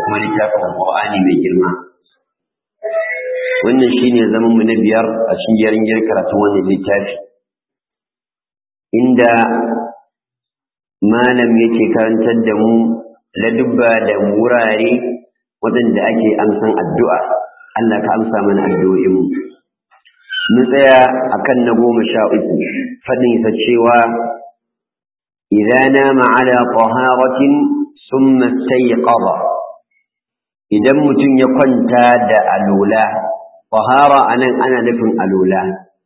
kuma littafin Al-Qur'ani mai girma wannan shine zaman mu na biyar a cikin jerin karatun wannan littafi inda malam yake karantar da mu ladubba da wurare waɗanda ake amsan addu'a Allah ka amsa mana addu'o'in mu mun tsaya akan na goma sha uku faɗin isa cewa idan nama ala taharatin summa stayqadha idan mutum ya kwanta da alula tahara anan ana nufin alula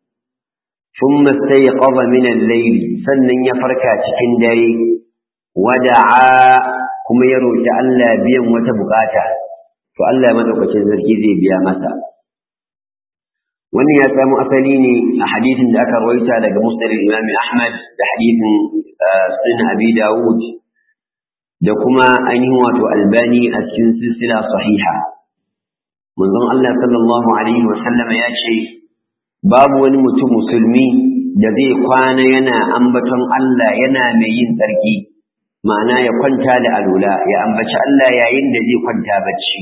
summa stayqadha min al-layl sannan ya farka cikin dare wada'a kuma ya roki Allah biyan wata bukata to Allah madaukakin sarki zai biya masa wannan ya samu asali ne a hadisin da aka rawaita daga musnad Imam Ahmad da hadisin sunan Abi Dawud da kuma ainihin wato Albani a cikin silsila sahiha manzon Allah sallallahu alaihi wa sallama ya ce babu wani mutum musulmi da zai kwana yana ambaton Allah yana mai yin tsarki ma'ana ya kwanta da alula ya ambaci Allah yayin da zai kwanta bacci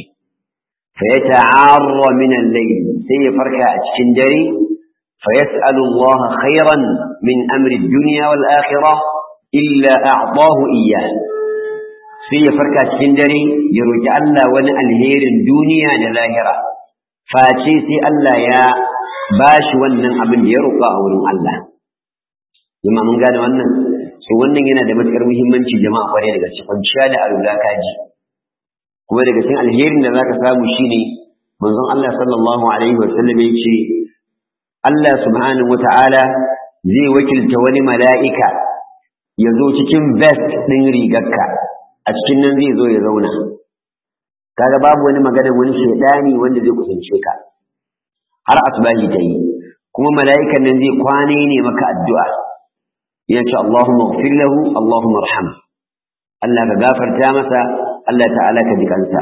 فيتعار من الليل سيفرك أتشن دري فيسأل الله خيرا من أمر الدنيا والآخرة إلا أعطاه إياه سيفرك أتشن دري يرجع الله ون الهير الدنيا للاهرة فاتي سي الله يا باش ونن أبن يرقى أولن الله لما من قال ونن su wannan yana da matukar muhimmanci jama'a kwarai daga cikin kwanciya da alula kaji kuma daga cikin alherin da zaka samu shine manzon Allah sallallahu alaihi wa sallam yace Allah subhanahu wata'ala zai wakilta wani mala'ika ya zo cikin vest din rigarka a cikin nan zai zo ya zauna kaga babu wani magana wani shedani wanda zai kusance ka har asbahi ta yi kuma mala'ikan nan zai kwane ne maka addu'a ya ce Allahumma ighfir lahu Allahumma arham Allah ka gafarta masa Allah ta'ala ka ji kansa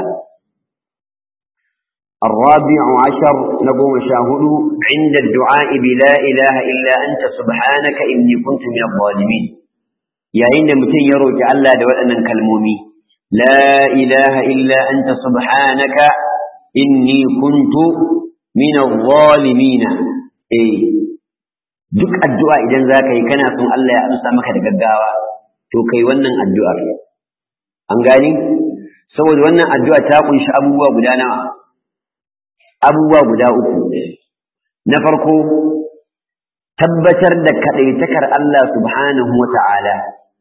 الرابع عشر نقوم شاهد عند الدعاء بلا إله إلا أنت سبحانك إني كنت من الظالمين يا إن متين يروج ألا دولنا كالمومي لا إله إلا أنت سبحانك إني كنت من الظالمين إيه duk addu'a idan za ka yi kana son Allah ya amsa maka da gaggawa to kai wannan addu'ar an gani saboda wannan addu'a ta kunshi abubuwa guda nawa abubuwa guda uku na farko tabbatar da kaɗaitakar Allah subhanahu wa ta'ala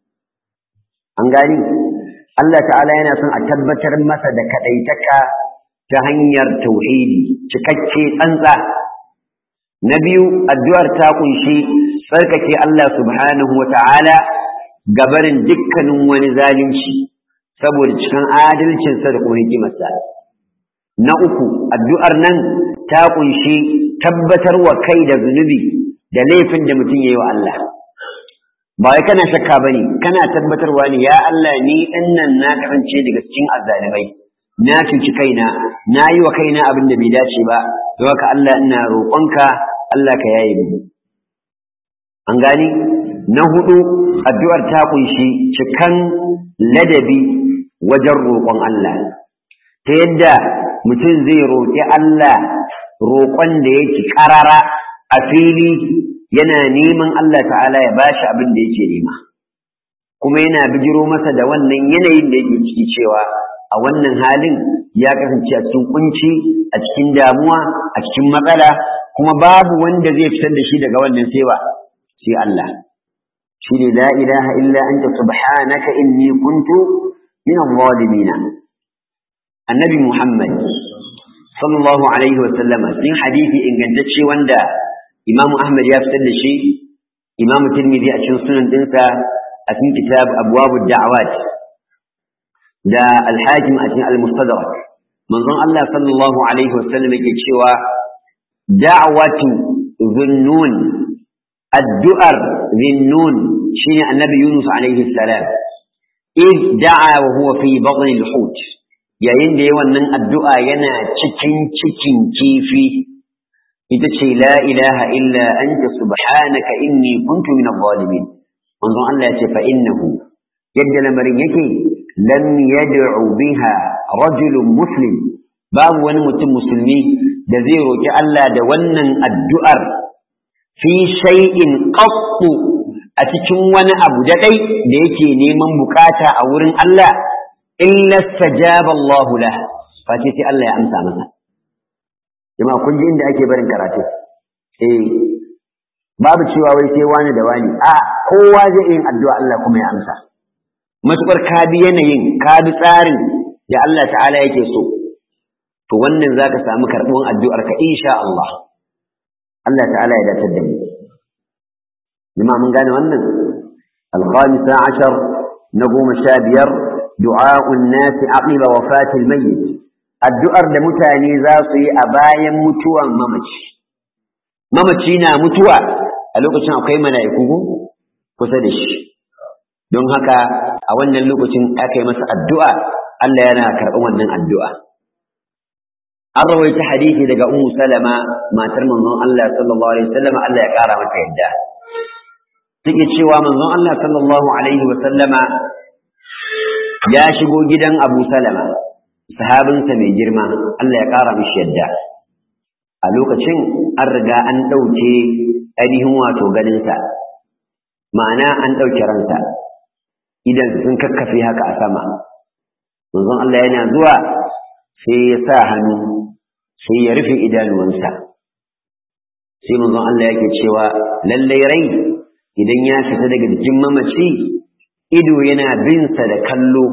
an gani Allah ta'ala yana son a tabbatar masa da kaɗaitaka ta hanyar tauhidi cikakke tsantsa na biyu addu'ar ta kunshi tsarkake Allah subhanahu wa ta'ala gabarin dukkanin wani zalunci saboda cikin adalcinsa da kuma hikimarsa. Na uku, addu'ar nan ta ƙunshi tabbatar wa kai da zunubi da laifin da mutum ya yi wa Allah. Ba wai kana shakka ba ne, kana tabbatarwa ne, ya Allah ni ɗin nan na kasance daga cikin azzalimai, na cuci kaina, na yi wa kaina abin da bai dace ba, don haka Allah ina roƙonka, Allah ka yaye mu. An gani? Na hudu, addu'ar ta ƙunshi cikan ladabi wajen roƙon Allah ta yadda mutum zai roƙi Allah roƙon da yake ƙarara a fili yana neman Allah ta'ala ya bashi abin da yake nema kuma yana bijiro masa da wannan yanayin da yake ciki cewa a wannan halin ya kasance a cikin kunci a cikin damuwa a cikin matsala kuma babu wanda zai fitar da shi daga wannan sai ba sai Allah shi ne la ilaha illa anta subhanaka inni kuntu من الظالمين النبي محمد صلى الله عليه وسلم في حديث إن كنت شيء وندا إمام أحمد يفتد شيء إمام الترمذي أشن سنن تنسى أتم كتاب أبواب الدعوات دا الحاكم أتم المستدرك من ظن الله صلى الله عليه وسلم يكتشوى دعوة ذنون الدؤر ذنون شين النبي يونس عليه السلام إذ دعا وهو في بطن الحوت yayin da yawan nan addu'a yana cikin cikin kifi ita ce la ilaha illa anta subhanaka inni kuntu min adh-dhalimin manzon Allah ya ce fa innahu yadda lamarin yake lam yad'u biha rajulun muslim babu wani mutum musulmi da zai roƙi Allah da wannan addu'ar fi shay'in qattu a cikin wani abu da dai da yake neman bukata a wurin Allah illa stajaba Allah lah face sai Allah ya amsa masa jama'a kun ji inda ake barin karatu eh babu cewa wai sai wani da wani a kowa zai yin addu'a Allah kuma ya amsa matukar ka bi yanayin ka bi tsarin da Allah ta'ala yake so to wannan zaka samu karɓuwan addu'ar ka insha Allah Allah ta'ala ya dace da mu jama'a mun gane wannan al-khamisa ashar na goma sha biyar du'a'un nasi aqiba wafatil mayyit addu'ar da mutane za su yi a bayan mutuwan mamaci mamaci na mutuwa a lokacin akwai mala'iku kusa da shi don haka a wannan lokacin aka yi masa addu'a Allah yana karɓar wannan addu'a an rawaita hadisi daga ummu salama matar manzon Allah sallallahu alaihi wasallam Allah ya ƙara mata yadda take cewa manzon Allah sallallahu alaihi wasallama ya shigo gidan Abu Salama sahabinsa mai girma Allah ya ƙara mishi yadda a lokacin an riga an ɗauke ainihin wato ganinsa ma'ana an ɗauke ransa idan sun kakkafe haka a sama manzon Allah yana zuwa sai ya sa hannu sai ya rufe idanuwansa sai manzon Allah yake cewa lallai rai idan ya fita daga jikin mamaci ido yana binsa da kallo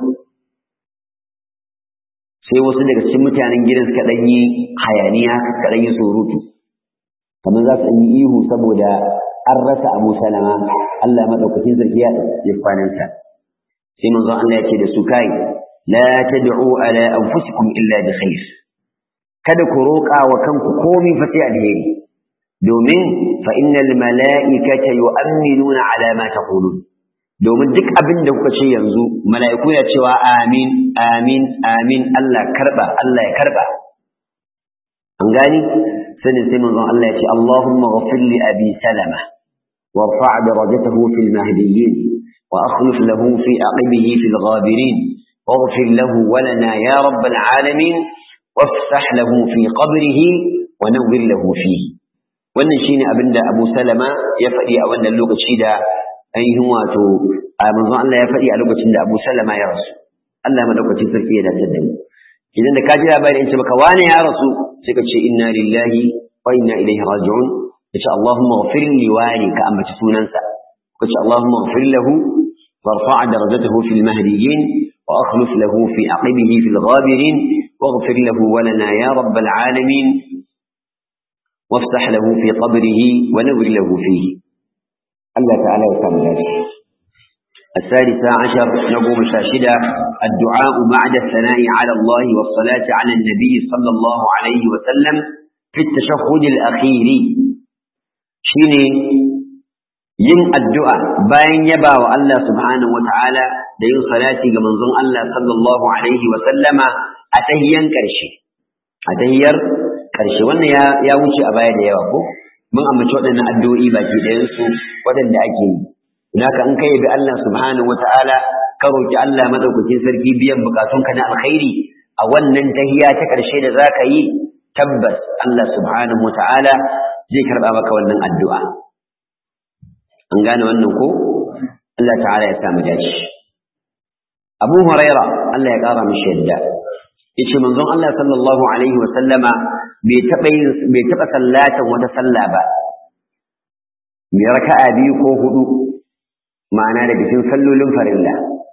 sai wasu daga cikin mutanen gidan suka ɗan yi hayaniya suka ɗan yi surutu kamar za su yi ihu saboda an rasa abu salama Allah maɗaukakin sarki ya ya kwanansa sai manzon Allah ya ce da su kai la tad'u ala anfusikum illa bi khair kada ku roƙa wa kanku komai fa sai alheri domin fa innal mala'ikata yu'minuna ala ma taqulun domin duk abin da kuka ce yanzu mala'iku ya cewa amin amin amin Allah karba Allah ya karba an gani sanin sai manzon Allah ya ce Allahumma ghafir li abi salama warfa' darajatahu fil mahdiyyin wa akhlif lahu fi aqibihi fil ghabirin واغفر له ولنا يا رب العالمين وافسح له في قبره ونور له فيه wannan shine abin da Abu Salama ya faɗi a wannan lokaci da ainihin wato a manzon Allah ya faɗi a lokacin da Abu Salama ya rasu Allah madaukakin sarki ya dace da mu idan da ka ji labari in ce maka wane ya rasu sai ka ce inna lillahi wa inna ilaihi raji'un kace Allahumma ghfir li wani ka ambaci sunansa kace Allahumma ghfir lahu warfa' darajatahu fil mahdiyyin wa akhlif lahu fi aqibihi fil ghabirin واغفر له ولنا يا رب العالمين وافتح له في قبره ونور له فيه الله تعالى يسامح الثالثة عشر نقوم شاشدة الدعاء بعد الثناء على الله والصلاة على النبي صلى الله عليه وسلم في التشهد الأخير شيني yin addu'a bayan yaba wa Allah subhanahu wa ta'ala da yin salati ga manzon Allah sallallahu Alaihi wasallama a tahiyan ƙarshe, a tahiyar ƙarshe wannan ya wuce a baya da yawa ko? Mun amince waɗannan addu'o'i baki ɗayansu waɗanda ake yi. Naka in kai bi Allah subhanahu wa ta'ala ka roƙi Allah maɗaukakin sarki biyan buƙatunka na alkhairi a wannan tahiya ta ƙarshe da za ka yi tabbas Allah subhanahu wa ta'ala zai karɓa maka wannan addu'a. an gane wannan ko Allah ta'ala ya samu dace Abu Huraira Allah ya kara mishi yadda yace manzon Allah sallallahu alaihi wa sallama bai taba bai taba sallatan wata sallah ba mai raka'a biyu ko hudu ma'ana da cikin sallolin farilla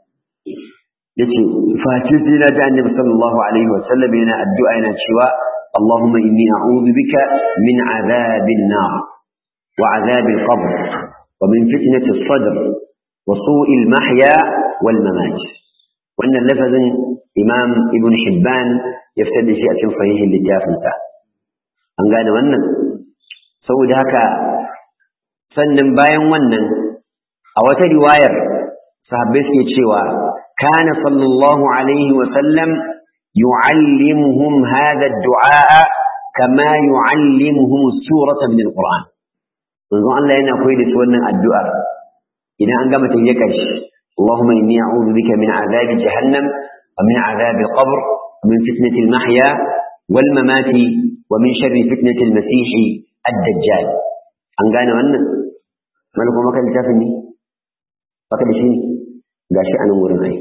yace face sai na ji annabi sallallahu alaihi wa sallam yana addu'a yana cewa Allahumma inni a'udhu bika min adhabin nar wa adhabil qabr ومن فتنة الصدر وسوء المحيا والممات وأن اللفظ إمام ابن حبان يفتد شيء في صحيح للجافنسة أن قال wannan saboda haka sannan bayan wannan a wata riwayar sahabbai suke cewa kana sallallahu alaihi wa sallam yu'allimuhum hadha ad-du'a kama yu'allimuhum surata min al-Qur'an manzon Allah yana koyi da su wannan addu'a idan an gama tafiye karshe Allahumma inni a'udhu bika min azabi jahannam wa min azabi qabr min fitnati al-mahya wal mamati wa min sharri fitnati al-masih ad-dajjal an gane wannan mal kuma kan littafin ne baka da shi gashi anan wurin ai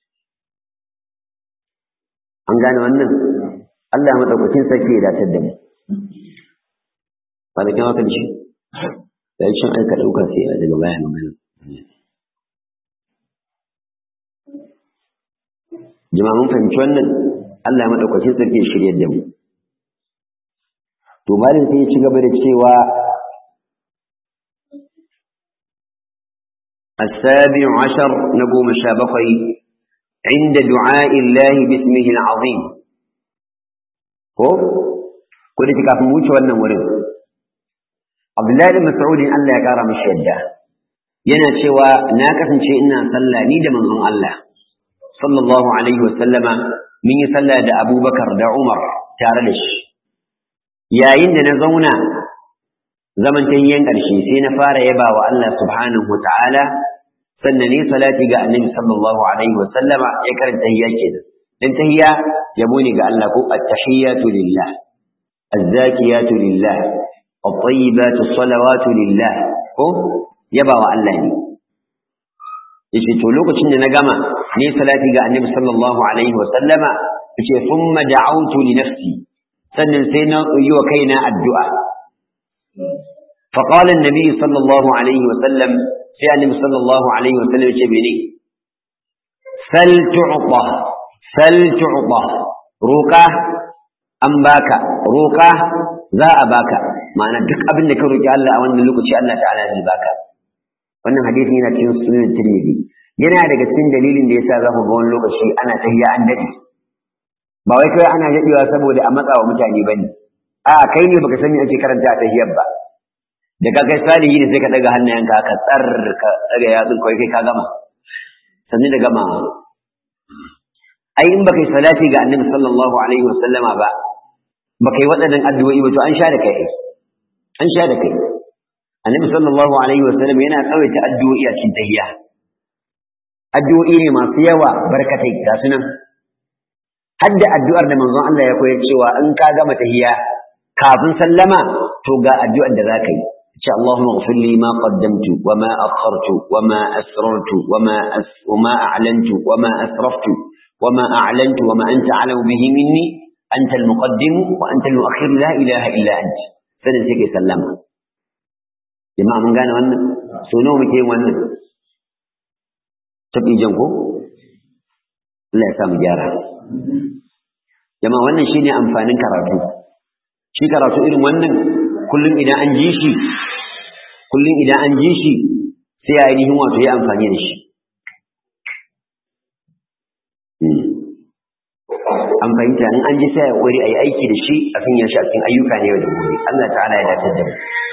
an gane wannan Allah ya madaukakin sarki ya datar da mu ba da kyan haka da shi da shin aika ɗauka sai a daga baya magana jama'a mun fahimci wannan Allah ya madaukakin sarki ya shirya da mu to malin sai ya ci gaba da cewa السابع عشر نقوم شابقي عند دعاء الله باسمه العظيم هو كل تكاف موت ولا مريض عبد الله بن مسعود الله ya kara mishi yadda yana cewa na kasance ina sallah ni da manzon Allah sallallahu alaihi wa sallama mun yi sallah da Abubakar da Umar tare da shi yayin da na zauna zaman tayyan ƙarshe sai na fara yaba wa Allah subhanahu wa ta'ala sannan ne salati ga annabi sallallahu alaihi wa sallama ya karanta tahiyya kenan dan tahiyya yabo ne ga Allah ko at-tahiyatu lillah az-zakiyatu lillah at-tayyibatu salawatu lillah ko yaba wa Allah ne yace to lokacin da na gama ne salati ga annabi sallallahu alaihi wa sallama yace thumma da'awtu li nafsi sannan sai na yi wa kaina addu'a فقال النبي صلى الله عليه وسلم sai annabi sallallahu alaihi wasallam ce mene sal tu'ta sal tu'ta roka an baka roka za a baka ma'ana duk abin da ka roki Allah a wannan lokaci Allah ta'ala zai baka wannan hadisi yana cikin sunan Tirmidhi yana daga cikin dalilin da yasa za ku ga wani lokaci ana tahiyya an dade ba wai kai ana dadewa saboda a matsawa mutane bane a kai ne baka sani ake karanta a tahiyyar ba da ka kai salihi ne sai ka daga hannayenka ka tsar ka daga yatsun kawai kai ka gama sannan da gama ai in baka yi salati ga annabi sallallahu alaihi wasallama ba baka yi waɗannan addu'o'i ba to an sha da kai an sha da kai annabi sallallahu alaihi wasallam yana tsawaita addu'o'i a cikin tahiyya addu'o'i ne masu yawa barkatai ga sunan hadda addu'ar da manzon Allah ya koyar cewa in ka gama tahiyya kafin sallama to ga addu'ar da za ka yi ce Allahumma ighfir li ma qaddamtu wa ma akhartu wa ma asrartu wa ma wa ma a'lantu wa ma asraftu wa ma a'lantu wa ma anta a'lamu bihi minni anta al-muqaddim wa anta al-mu'akhir la ilaha illa anta sanin sai kai sallama jama'a mun gane wannan so nawa muke yin wannan tabi jan ko Allah ya sa mu gyara jama'a wannan shine amfanin karatu shi karatu irin wannan kullum idan an ji shi kullum idan an ji shi sai ainihin wato ya amfani da shi an fahimta in an ji sai ya kori a yi aiki da shi a kan yashi a cikin ayyuka ne yau da gobe Allah ta'ala ya dace da mu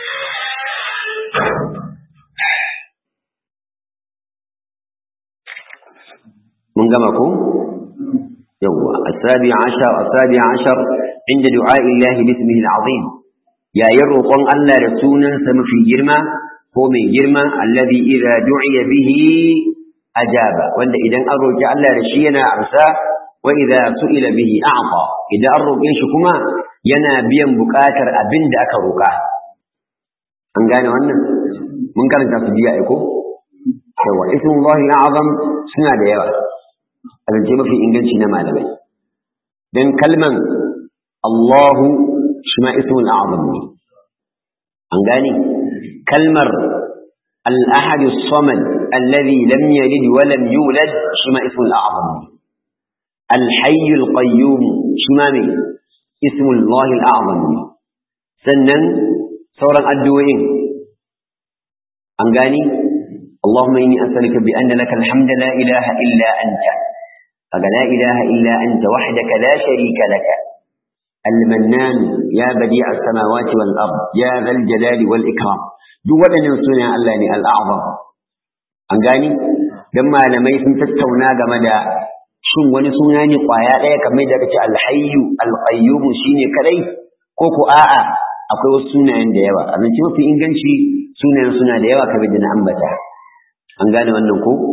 mun gama ko yawwa asabi ashar asabi ashar inda du'a illahi bismihi al-azim yayin roƙon Allah da sunansa mafi girma ko mai girma allazi idza du'iya bihi ajaba wanda idan an roƙi Allah da shi yana amsa wa idza su'ila bihi a'ta idan an roƙe shi kuma yana biyan buƙatar abin da aka roƙa an gane wannan mun karanta su biya ko yawa ismullahi al'azam suna da yawa a zance mafi inganci na malamai dan kalman Allahu shi ma ismul a'zam ne an gane kalmar al-ahad as-samad alladhi lam yalid wa lam yulad shi ma ismul a'zam ne al-hayy al-qayyum shi ma ne ismul Allah al-a'zam ne sannan sauran addu'o'in an gane اللهم إني أسألك بأن لك الحمد لا إله إلا أنت فلا إله إلا أنت وحدك لا شريك لك المنان يا بديع السماوات والأرض يا ذا الجلال والإكرام duk waɗannan suna Allah ne al'azam an gani don malamai sun tattauna game da shin wani suna ne ƙwaya ɗaya kamar da kace alhayyu alqayyum shine kadai ko ko a'a akwai wasu sunayen da yawa a mafi inganci sunayen suna da yawa kamar da na ambata an gane wannan ko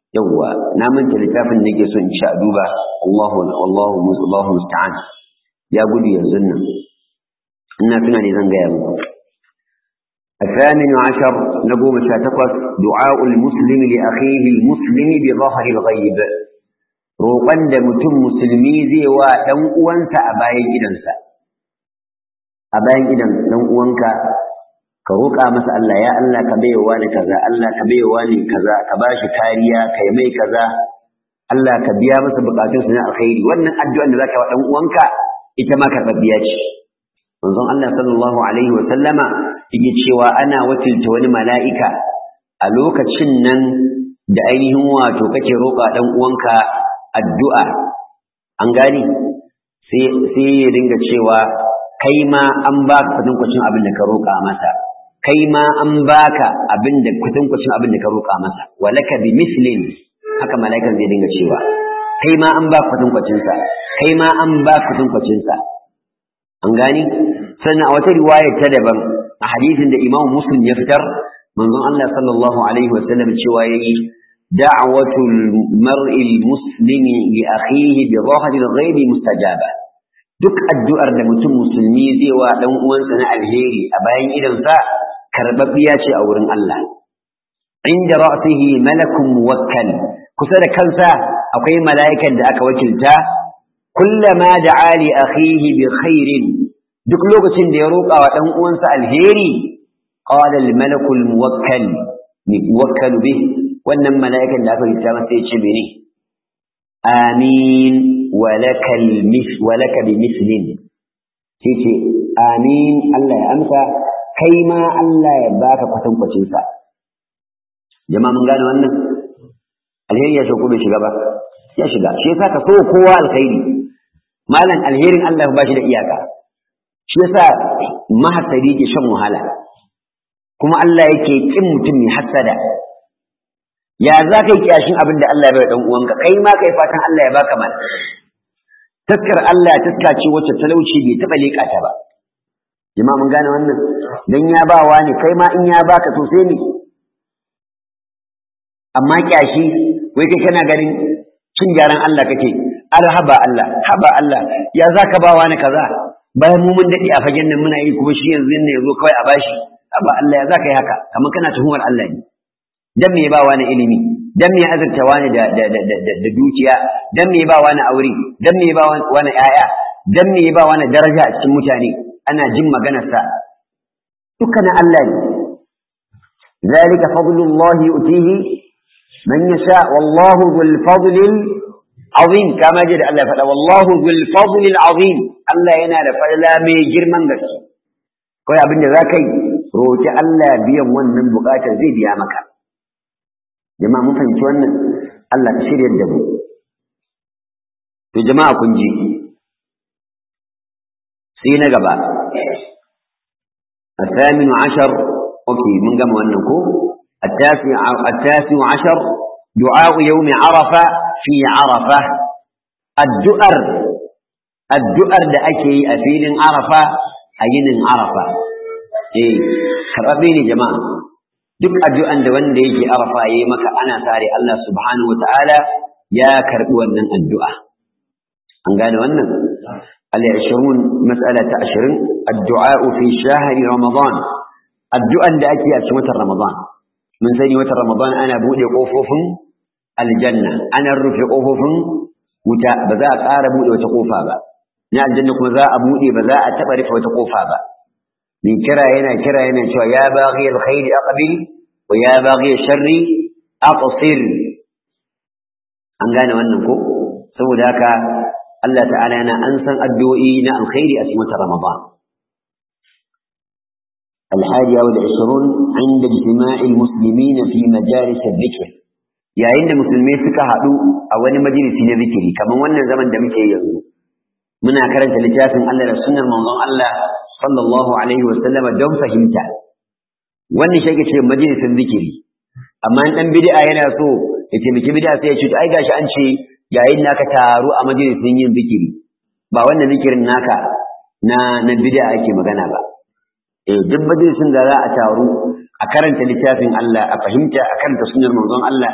yawwa na manta littafin da nake so in sha duba Allahu Allahu Allahu musta'an ya gudu yanzu nan ina tuna ne zan gaya muku الثامن عشر نقوم شاتقص دعاء المسلم لأخيه المسلم بظهر الغيب roƙon da mutum musulmi zai wa ɗan uwansa a bayan gidansa a bayan gidan ɗan uwanka ka roƙa masa Allah ya Allah ka baiwa ni kaza Allah ka baiwa ni kaza ka bashi kariya ka yi mai kaza Allah ka biya masa bukatun su na alkhairi wannan addu'an da zaka wa ɗan uwanka ita ma karɓaɓɓiya ce manzon Allah sallallahu alaihi wa sallama yake cewa ana wakilta wani mala'ika a lokacin nan da ainihin wato kake roƙa ɗan uwanka addu'a an gani sai ya dinga cewa kai ma an baka kwatankwacin abin da ka roƙa masa kai ma an baka abin da kwatankwacin abin da ka roƙa masa walaka bi mislin haka mala'ikan zai dinga cewa kai ma an baka kwatankwacinsa kai ma an baka kwatankwacinsa an gani sannan a wata riwaya ta daban a hadisin da imam muslim ya fitar manzon Allah sallallahu alaihi wasallam cewa yayi دعوة المرء المسلم لأخيه بظاهر الغيب مستجابة duk addu'ar da mutum musulmi zai wa ɗan uwansa na alheri a bayan idansa karɓaɓɓiya ce a wurin Allah. Inda ra'sihi malakun muwakkal kusa da kansa akwai mala'ikan da aka wakilta kullama da ali akhihi bi khairin duk lokacin da ya roƙa wa ɗan uwansa alheri qala al malakul muwakkal muwakkal bih wannan mala'ikan da aka yi ta masa ya ce mene amin walaka bi mislin sai ce amin Allah ya amsa kai ma Allah ya baka kwatankwacin sa jama'a mun gane wannan alheri ya shauku bai shiga ba ya shiga shi yasa ka so kowa alkhairi malam alherin Allah ba shi da iyaka shi yasa mahasari ke shan wahala kuma Allah yake kin mutum mai hasada ya za ka yi kyashin abin da Allah ya bai dan uwanka kai ma kai fatan Allah ya baka mal taskar Allah taska ce wacce talauci bai taba leka ta ba jama'a mun gane wannan dan ya ba wani kai ma in ya baka to sai ne amma kyashi wai kai kana ganin cin gyaran Allah kake alhaba Allah haba Allah ya za ka ba wani kaza bayan mu mun dade a fagen nan muna yi kuma shi yanzu ne yazo kawai a bashi haba Allah ya za ka yi haka kamar kana tuhumar Allah ne dan me ba wani ilimi dan me azurta wani da da da da dukiya dan me ba wani aure dan me ba wani yaya dan me ba wani daraja a cikin mutane ana jin maganar sa dukkanin Allah ne zalika fadlullahi yu'tihi man yasha wallahu dhul fadlil azim kama da Allah ya faɗa wallahu dhul fadlil azim Allah yana da fadla mai girman gaske kawai abin da za ka yi roki Allah biyan wannan bukatar zai biya maka jama'a mun fahimci wannan Allah ka shirya da mu to jama'a kun ji sai na gaba الثامن عشر أوكي من قام أنكو التاسع التاسع عشر دعاء يوم عرفة في عرفة الدؤر الدؤر da ake yi a filin Arafa a yinin Arafa eh karabini jama'a duk addu'an da wanda yake arafa yayi maka ana tare Allah subhanahu ta'ala ya karbi wannan addu'a an gane wannan al-20 mas'ala ta 20 addu'a fi shahri ramadan addu'an da ake a cikin watan ramadan mun sani watan ramadan ana bude kofofin aljanna ana rufe kofofin wuta ba za a ƙara bude wata kofa ba na aljanna kuma za a bude ba za a taɓa rufe wata kofa ba من كرا هنا كرا هنا شو يا باغي الخير أقبل ويا باغي الشر أقصر an gane wannan ko saboda haka Allah ta'ala yana an san addu'o'i na alkhairi a cikin Ramadan الحادية والعشرون عند اجتماع المسلمين في مجالس الذكر yayin da musulmai suka haɗu a wani majalisi na zikiri kamar wannan zaman da muke yanzu muna karanta littafin Allah da sunnar manzon Allah sallallahu alaihi wa sallam don fahimta wannan shi ce majalisin zikiri amma dan bid'a yana so ya taimaki bid'a sai ya ce ai gashi an ce yayin naka taru a majalisin yin zikiri ba wannan zikirin naka na na bid'a ake magana ba eh duk majalisin da za a taru a karanta littafin Allah a fahimta a karanta sunnar manzon Allah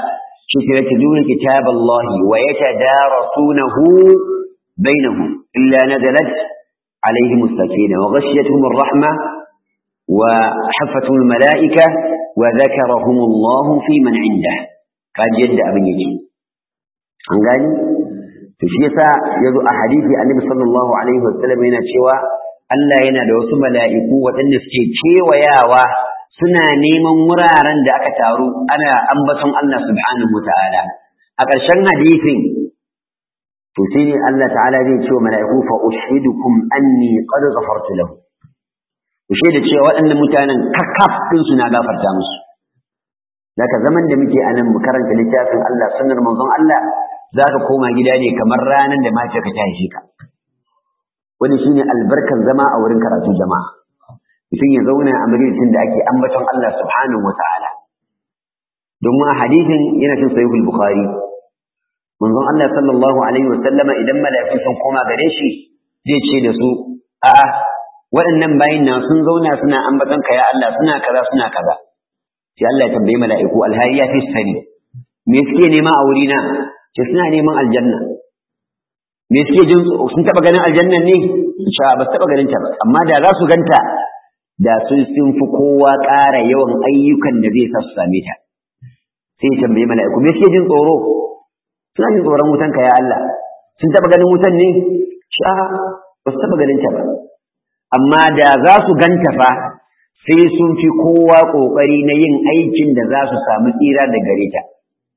shi ke yatluna kitaballahi wa yatadarasunahu bainahum illa nazalat alaihim as-sakinah wa ghashiyatuhum ar-rahmah wa haffatuhum al-mala'ika wa dhakarahum Allah fi man 'indah kaji yadda abin yake an gani to shi yasa yazo a hadisi annabi sallallahu alaihi wasallam yana cewa Allah yana da wasu mala'iku waɗanda suke kewayawa suna neman wuraren da aka taru ana ambaton Allah subhanahu wataala a ƙarshen hadisin to sai ne Allah ta'ala zai ce wa mala'iku fa ushidukum anni qad ghafartu lahu ku shaida cewa waɗannan mutanen kakaf din su na gafarta musu Zaka zaman da muke a nan mu karanta littafin Allah sunnar manzon Allah za ka koma gida ne kamar ranar da mace ka tashi ka wani shine albarkan zama a wurin karatu jama'a mutum ya zauna a majalisin da ake ambaton Allah subhanahu wa ta'ala domin a hadisin yana cin sahihul bukhari manzon Allah sallallahu alaihi wa sallama idan mala'iku sun koma gare shi zai ce da su a'a waɗannan bayin na sun zauna suna ambaton ka ya Allah suna kaza suna kaza sai Allah ya tambayi mala'iku alhari ya fi sani me suke nema a wurina ce suna neman aljanna me suke jin sun taba ganin aljannan ne sha ba taba ganin ta ba amma da za su ganta da sun sun fi kowa ƙara yawan ayyukan da zai sa su same ta sai ya tambayi mala'iku me suke jin tsoro suna jin tsoron wutan ka ya Allah sun taba ganin wutan ne sha ba su taba ganin ta ba amma da za su ganta fa sai sun fi kowa ƙoƙari na yin aikin da za su samu tsira da gare ta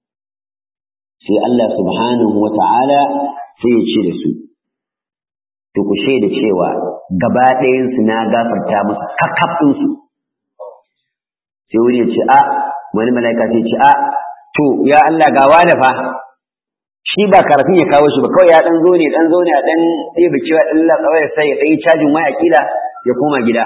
sai Allah subhanahu wa ta'ala sai ya ce da su, to ku shaida cewa gaba ɗayansu na gafarta musu kakkafinsu. Sai wani ya ce, a, wani mala'ika sai ce, a, to, ya Allah gawa da fa, shi ba karafin ya kawo shi ba, kawai ya ɗan zo ne, ɗan zo ne a ɗan ɗaya cewa ɗan latsawai sai ya ɗan cajin waya kila ya koma gida.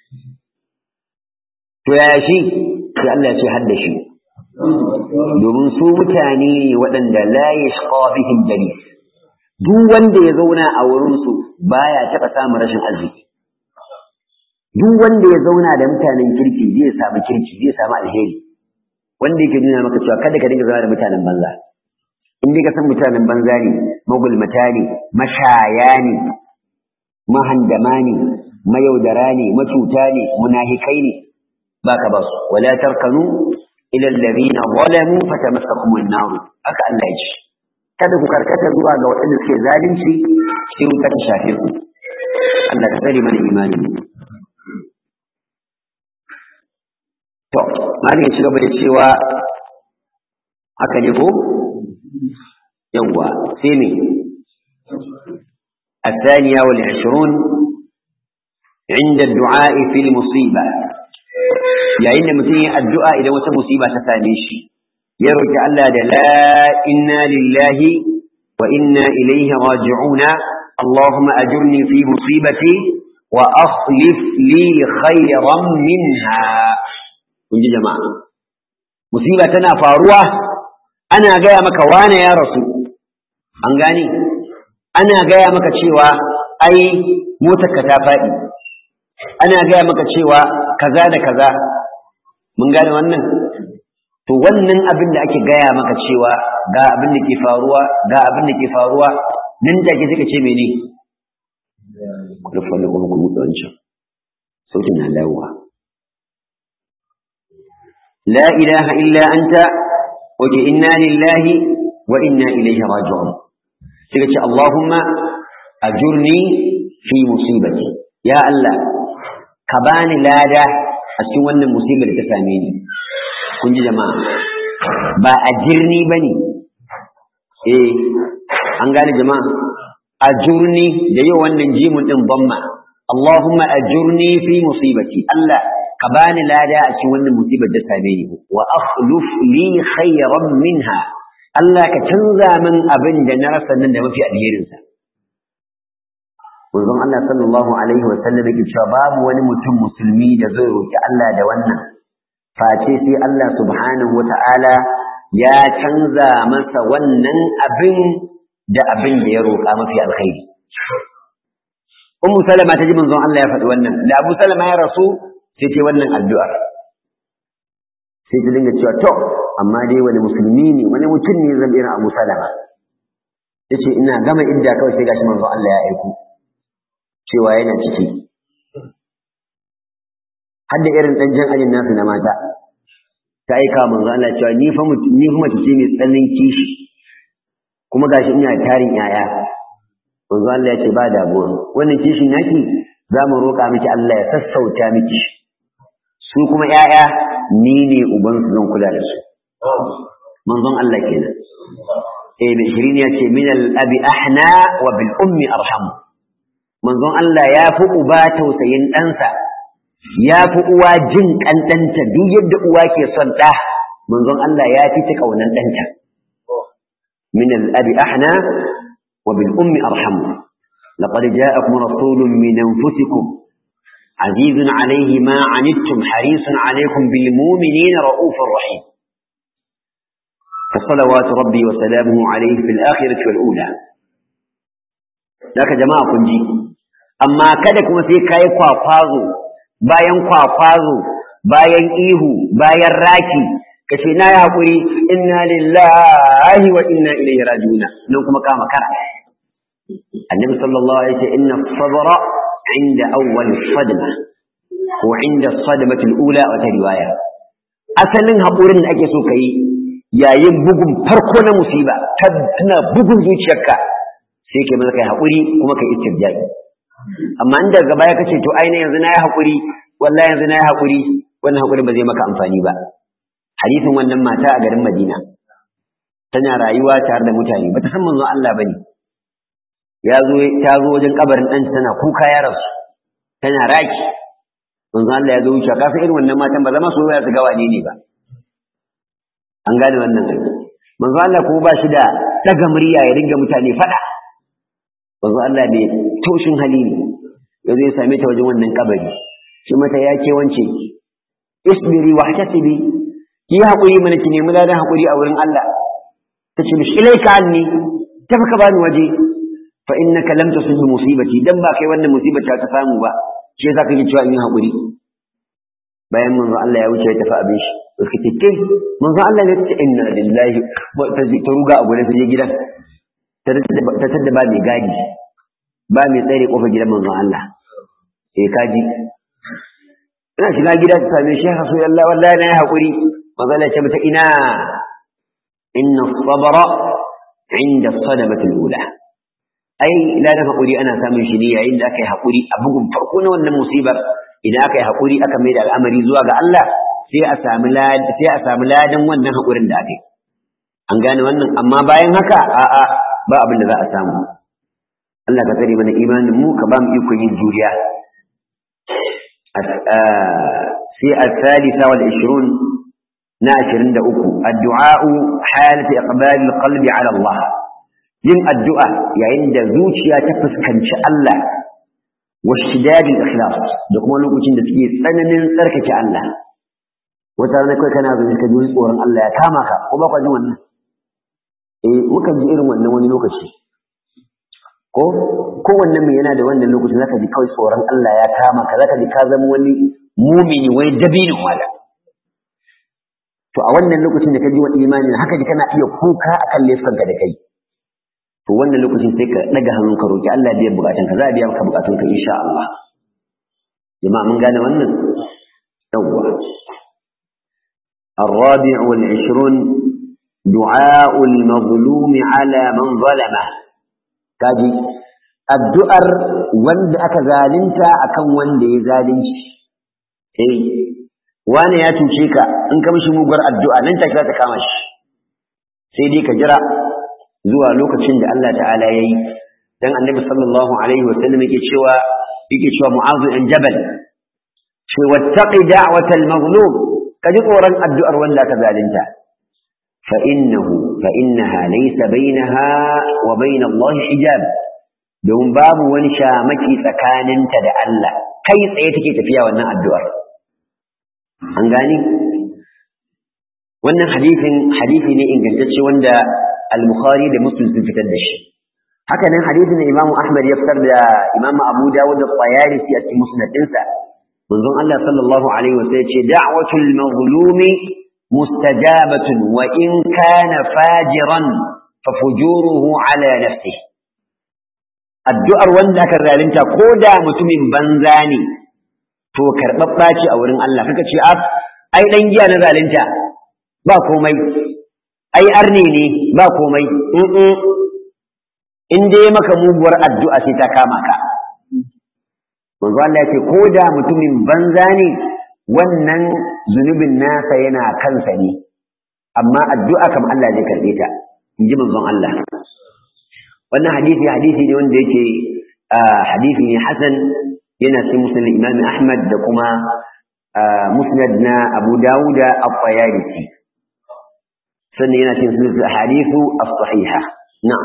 To yaya shi, sai Allah ya ce hadda shi. domin su mutane ne waɗanda la yashqa bihim jalis duk wanda ya zauna a wurin su baya taɓa samun rashin arziki duk wanda ya zauna da mutanen kirki zai samu kirki zai samu alheri wanda yake nuna maka cewa kada ka dinga zama da mutanen banza in dai ka san mutanen banza ne magulmata ne mashaya ne mahandama ne mayaudara ne macuta ne munahikai ne baka ba su wala tarkanu ila alladhina zalamu fatamassakum an-nar aka Allah ya ce kada ku karkata zuwa ga waɗanda suke zalunci sai wuta ta shafe ku Allah ka tsare mana imani to malin ya ci gaba da cewa haka ne ko yawwa sai ne الثانية والعشرون عند الدعاء في المصيبة yayin da mutum ya addu'a idan wata musiba ta same shi ya roki Allah da la inna lillahi wa inna ilaihi raji'una Allahumma ajurni fi musibati wa akhlif li khayran minha kun ji jama'a musiba tana faruwa ana gaya maka wane ya rasu an gane ana gaya maka cewa ai motarka ta faɗi ana gaya maka cewa kaza da kaza mun gane wannan to wannan abin da ake gaya maka cewa ga abin da ke faruwa ga abin da ke faruwa nan take suka ce mene ku rufe wannan kuma ku buɗe wancan sautin na lawa la ilaha illa anta wa inna lillahi wa inna ilaihi raji'un suka ce allahumma ajurni fi musibati ya allah ka bani lada a cikin wannan musibar da ta same ni kun ji jama'a ba a jirni ba ne eh an gane jama'a a jurni da yau wannan jimun ɗin bamma Allahumma ajurni fi musibati Allah ka bani lada a cikin wannan musibar da same ni wa akhluf li khayran minha Allah ka canza min abin da na rasa nan da mafi alherinsa manzon Allah sallallahu alaihi wa sallam yake cewa babu wani mutum musulmi da zai roki Allah da wannan face sai Allah subhanahu wa ta'ala ya canza masa wannan abin da abin da ya roƙa mafi alkhairi Ummu Salama ta ji manzon Allah ya faɗi wannan da Abu Salama ya rasu sai ta wannan addu'ar sai ta dinga cewa to amma dai wani musulmi ne wani mutum ne zan irin Abu Salama yace ina gama idda kawai sai gashi manzo Allah ya aiko cewa yana ciki har da irin dan jan ajin nasu na mata ta aika manzo Allah cewa ni fa ni fa mace ce mai tsananin kishi kuma gashi ina tarin yaya manzo Allah ya ce ba damuwa wannan kishin naki za mu roƙa miki Allah ya sassauta miki su kuma yaya ni ne uban su zan kula da su manzon Allah kenan eh mai shirin ya ce min al abi ahna wa bil ummi arham manzon Allah ya fi uba tausayin ɗansa ya fi uwa jin ƙanɗanta duk yadda uwa ke son ɗa manzon Allah ya fi ta ƙaunan ɗanta min al-abi ahna wa bil ummi arham laqad ja'akum rasulun min anfusikum azizun alayhi ma anittum harisun alaykum bil mu'minina ra'ufur rahim فصلوات ربي وسلامه عليه في الآخرة والأولى لك جماعة كنجي أما كدك مسيح كاي kwakwazo bayan kwakwazo bayan ihu bayan raki ka ce na yi haƙuri inna lillahi wa inna ilaihi rajiuna nan kuma kama kara annabi sallallahu alaihi wasallam inna sabra inda awwal sadma ko inda sadmati al-ula wata riwaya asalin haƙurin da ake so kai yayin bugun farko na musiba tana bugun zuciyarka sai kai maza kai haƙuri kuma kai istirja'i amma in daga baya kace to ai yanzu na yi haƙuri wallahi yanzu na yi haƙuri wannan haƙuri ba zai maka amfani ba hadisin wannan mata a garin Madina tana rayuwa tare da mutane bata san manzon Allah bane ya zo ta zo wajen kabarin ɗan tana kuka ya rasu tana raki manzon Allah ya zo wuce ka san irin wannan matan ba zama su ya su ga wane ne ba an gane wannan manzon Allah kuma ba shi da daga murya ya dinga mutane fada manzon Allah bai toshin hali ne ya zai same ta wajen wannan kabari shi mata ya ke wance isbiri wa hatasibi ki haƙuri mana ki nemi ladan haƙuri a wurin Allah ta ce mishi ilaika anni tafi ka bani waje fa innaka lam tusib musibati dan ba kai wannan musibar ta samu ba shi yasa kake cewa in yi haƙuri bayan manzo Allah ya wuce ya tafi abin shi suka ce kai manzo Allah ne ce inna lillahi ta ruga a gurin ta je gidan ta tadda ba mai gadi ba mai tsare kofar gidan manzon Allah sai kaji ina shiga gida ta same shi hasu Allah wallahi na yi hakuri manzon Allah ya ce mata ina inna sabra inda sadamati al-ula ai ladan hakuri ana samun shi ne yayin da aka yi hakuri a bugun farko na wannan musibar idan aka yi hakuri aka mai da al'amari zuwa ga Allah sai a samu ladan sai a samu ladan wannan hakurin da aka yi an gane wannan amma bayan haka a'a ba abin da za a samu Allah ka tsare mana imanin mu ka ba mu iko yin juriya sai al-thalitha wal 20 na 23 addu'a halatu iqbal al-qalbi ala Allah yin addu'a yayin da zuciya ta fuskanci Allah wa shidad al-ikhlas da kuma lokacin da suke tsananin tsarkake Allah wata rana kai kana zo ka ji tsoron Allah ya kama ka ko ba ka jin wannan eh mukan ji irin wannan wani lokaci ko kowannen mai yana da wannan lokacin zaka ji kawai tsoron Allah ya kama ka zaka ji ka zama wani mumini wani dabinin wala to a wannan lokacin da ka ji wani imani haka ji kana iya kuka akan laifukanka da kai to wannan lokacin sai ka daga hannun ka roki Allah biyan bukatun ka za a biya maka bukatun ka insha Allah jama'a mun gane wannan yawwa الرابع والعشرون دعاء المظلوم على من ظلمه kaji addu'ar wanda aka zalunta akan wanda ya zalunci eh wani ya cuce ka in ka mishi muguwar addu'a nan take za ta kama shi sai dai ka jira zuwa lokacin da Allah ta'ala ya yi dan annabi sallallahu alaihi wa sallam yake cewa yake cewa mu'azu an jabal ce wattaqi da'watal mazlum ka ji tsoron addu'ar wanda aka zalunta فإنه فإنها ليس بينها وبين الله حجاب don babu wani shamaki tsakaninta da Allah kai tsaye take tafiya wannan addu'ar an gani wannan hadisin hadisi ne ingantacce wanda al-Bukhari da Muslim sun fitar da shi haka nan hadisin da Imam Ahmad ya fitar da Imam Abu Dawud da Tayalisi a cikin musnadinsa manzon Allah sallallahu alaihi wasallam ya ce da'watul mazlumi mustajabatun wa in kana fajiran fa fujuruhu ala nafsihi addu'ar wanda aka zalunta ko da mutumin banza ne to karɓaɓɓa ce a wurin Allah kaka ce a ai ɗan giya na zalunta ba komai ai arne ne ba komai in dai maka muguwar addu'a sai ta kama ka manzo Allah ya ce ko da mutumin banza ne wannan zunubin nasa yana kansa ne amma addu'a kam Allah zai karɓe ta in ji manzon Allah wannan hadisi hadisi ne wanda yake hadisi ne hasan yana cikin musnad imam ahmad da kuma musnad na abu dawuda at-tayalisi sannan yana cikin sunan hadithu as-sahiha na'am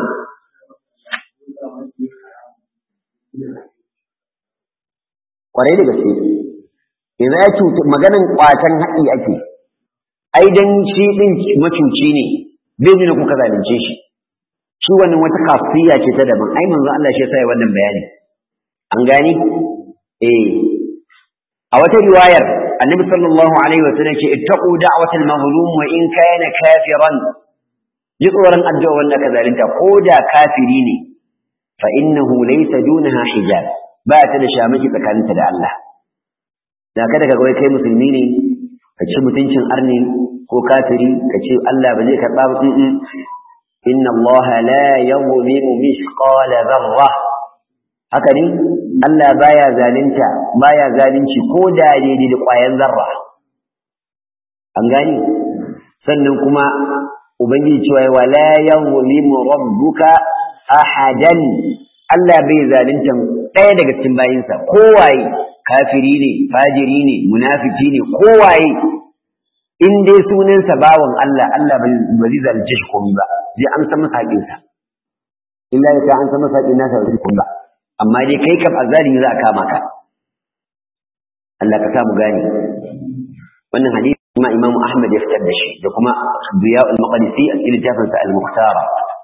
kwarai da gaske idan ya cuta maganan kwatan haƙi ake ai dan shi din macuci ne bai nuna kuka zalunce shi shi wannan wata kafiya ce ta daban ai manzo Allah shi yasa ya wannan bayani an gani eh a wata riwayar annabi sallallahu alaihi wa sallam ce ittaqu da'watal mazlum wa in kana kafiran ji tsoron addu'a wanda ka zalunta ko da kafiri ne fa innahu laysa dunaha hijab ba ta da shamaki tsakaninta da Allah da kada ka ga kai musulmi ne ka ci mutuncin arni ko kafiri ka ce Allah ba zai karba ba inna Allah la yuzlimu mithqala dharra haka ne Allah baya zalunta baya zalunci ko da daidai da ƙwayan zarra an gani sannan kuma ubangiji cewa wala yuzlimu rabbuka ahadan Allah bai zalunta ɗaya daga cikin bayinsa kowaye kafiri ne fajiri ne munafiki ne kowaye in dai sunansa bawan Allah Allah ba zai zalunce shi komai ba zai amsa masa haƙinsa illa ya an san masa haƙin nasa ba zai komai ba amma dai kai kam azzalimi za a kama ka Allah ka samu gani wannan hadisi kuma Imam Ahmad ya fitar da shi da kuma Diya al-Maqdisi a cikin littafin sa al-Muqtara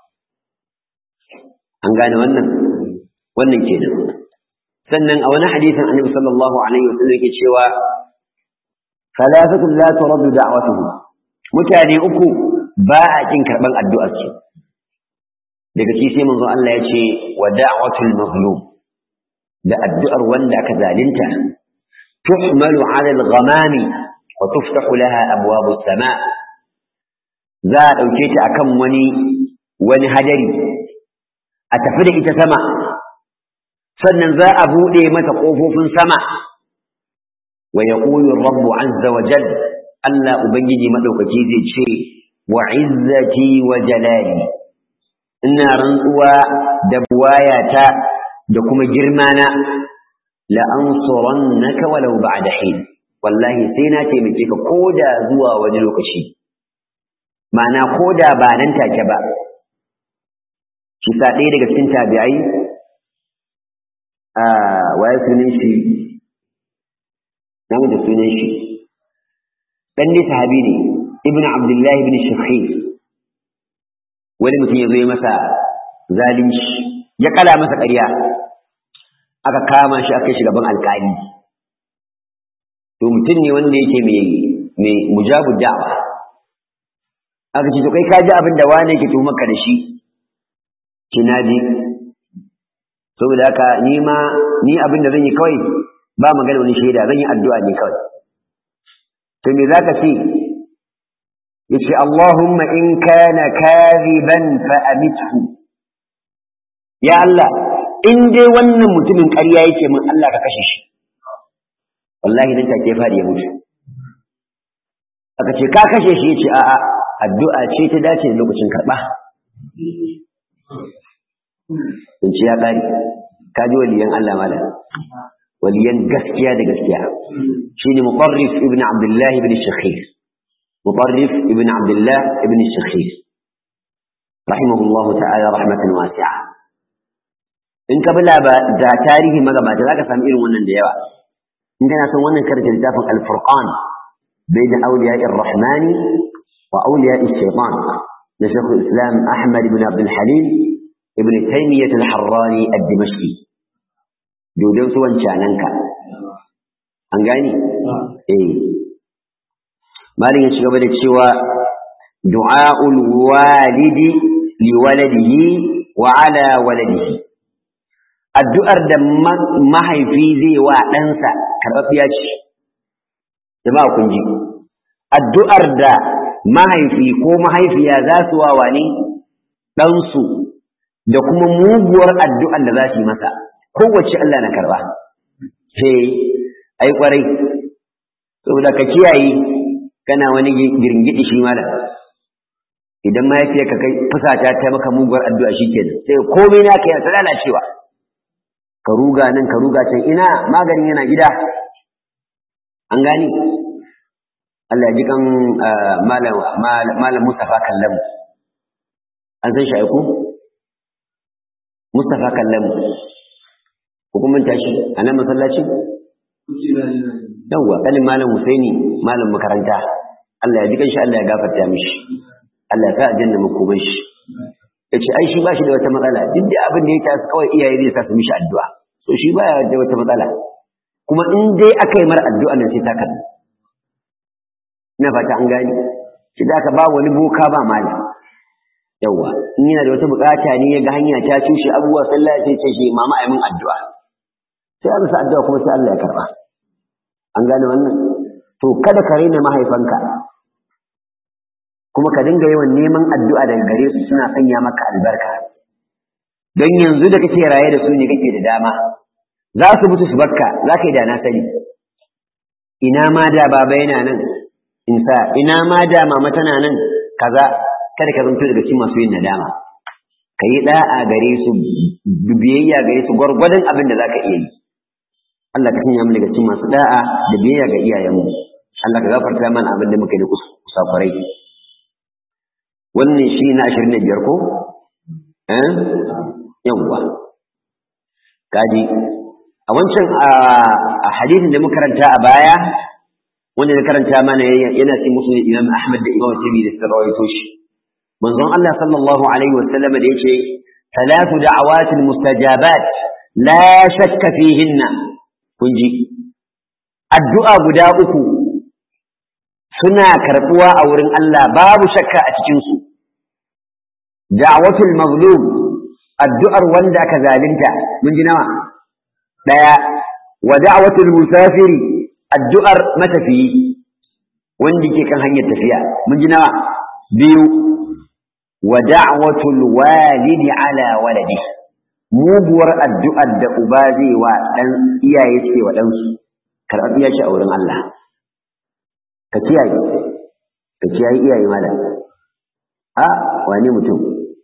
an gane wannan wannan kenan sannan a wani hadisin Annabi sallallahu alaihi wasallam yake cewa thalathatun la turaddu da'watuhum mutane uku ba a kin karban addu'ar su daga ci sai manzo Allah ya ce wa da'watul mazlum da addu'ar wanda aka zalunta tuhmalu 'ala al-ghamami wa tuftahu laha abwabus sama za a dauke ta akan wani wani hadari a tafi da ita sama sannan za a bude mata kofofin sama wa yaqulu rabbu 'azza wa jalla Allah ubangiji madaukaki zai ce wa 'izzati wa jalali ina rantsuwa da buwayata da kuma girmana la'ansurannaka walau ba'da hin wallahi sai na taimake ka koda zuwa wani lokaci ma'ana koda ba nan take ba shi sa ɗaya daga cikin tabi'ai a waye sunan shi namu da sunan shi dan ne sahabi ne ibnu abdullahi ibn shakhir wani mutum ya zo ya masa zalunci ya kala masa ƙarya aka kama shi aka shi gaban alƙali to mutum ne wanda yake mai mai mujabu da'wa aka ce to kai ka ji abin da wani yake tuhumarka da shi kina ji saboda haka ni ma ni abin da zan yi kawai ba magana wani shaida zan yi addu'a ne kawai to me zaka ce yace Allahumma in kana kadhiban fa amithu ya Allah in dai wannan mutumin ƙarya yake min Allah ka kashe shi wallahi dan take fadi ya mutu aka ce ka kashe shi yace a'a addu'a ce ta dace da lokacin karba in ce ya ƙari ka ji waliyan Allah mala waliyan gaskiya da gaskiya shine muqarrif ibn abdullah ibn shakhir muqarrif ibn abdullah ibn shakhir rahimahullah ta'ala rahmatan wasi'a in ka bi da tarihi magabata zaka samu irin wannan da yawa in kana son wannan karanta littafin al-furqan bayna awliya'i ar-rahmani wa awliya'i ash-shaytan na shaykh islam ahmad ibn abdul halim ibn taymiyyah al-harrani ad-dimashqi dodon su wancananka an gani eh malin ya ci gaba da cewa du'a'ul walidi li waladihi wa ala waladihi addu'ar da mahaifi zai wa ɗansa karɓaɓɓiya ce jama'a kun ji addu'ar da mahaifi ko mahaifiya za su wa wani ɗansu da kuma muguwar addu'ar da za su yi masa kowace Allah na karɓa he ai kwarai saboda ka kiyaye kana wani girgidi shi malam idan mahaifiyar ka kai fusata ta maka muguwar addu'a shikenan sai komai na kai ta lalacewa ka ruga nan ka ruga can ina maganin yana gida an gani Allah ya ji kan malam malam Mustafa Kallamu an san shi aiku Mustafa Kallamu hukumin tashi a nan masallacin yawwa kalin malam Husaini malam makaranta Allah ya ji kanshi Allah ya gafarta mishi Allah ya sa aljanna makomai shi yace ai shi ba shi da wata matsala duk da abin da ya tasu kawai iyaye zai sa su mishi addu'a so shi ba da wata matsala kuma in dai aka yi mara addu'a nan sai ta kan ina fata an gani shi da aka ba wani boka ba mali yawwa in yana da wata bukata ne ya ga hanya ta cushe abubuwa sallah sai ce shi mama ai min addu'a sai an sa addu'a kuma sai Allah ya karba an gane wannan to kada ka raina mahaifanka kuma ka dinga yawan neman addu'a daga gare su suna sanya maka albarka don yanzu da kake raye da su ne kake da dama za su mutu su barka za ka yi da na sani ina ma da baba yana nan in sa ina ma da mama tana nan kaza kada ka zanto daga cikin masu yin nadama ka yi da'a gare su biyayya gare su gwargwadon abin da za ka iya yi Allah ka sanya mu daga cikin masu da'a da biyayya ga iyayenmu Allah ka gafarta mana abin da muka yi da kusakurai wannan shi na ashirin da biyar ko eh yawwa kaji a wancan a hadisin da muka karanta a baya wanda na karanta mana yana cikin musulun imam ahmad da imam tabi da suka rawaito shi manzon Allah sallallahu alaihi wa sallam da yake ثلاث دعوات مستجابات لا شك فيهن kun ji addu'a guda uku suna karɓuwa a wurin Allah babu shakka a cikinsu da'watul mazlum addu'ar wanda ka zalunta mun ji nawa ɗaya wa da'watul musafiri addu'ar matafiyi wanda ke kan hanyar tafiya mun ji nawa biyu wa da'watul walidi ala waladi muguwar addu'ar da uba zai wa ɗan iyaye ce wa ɗansu karɓar shi a wurin Allah ka kiyaye ka kiyaye iyaye mala a wane mutum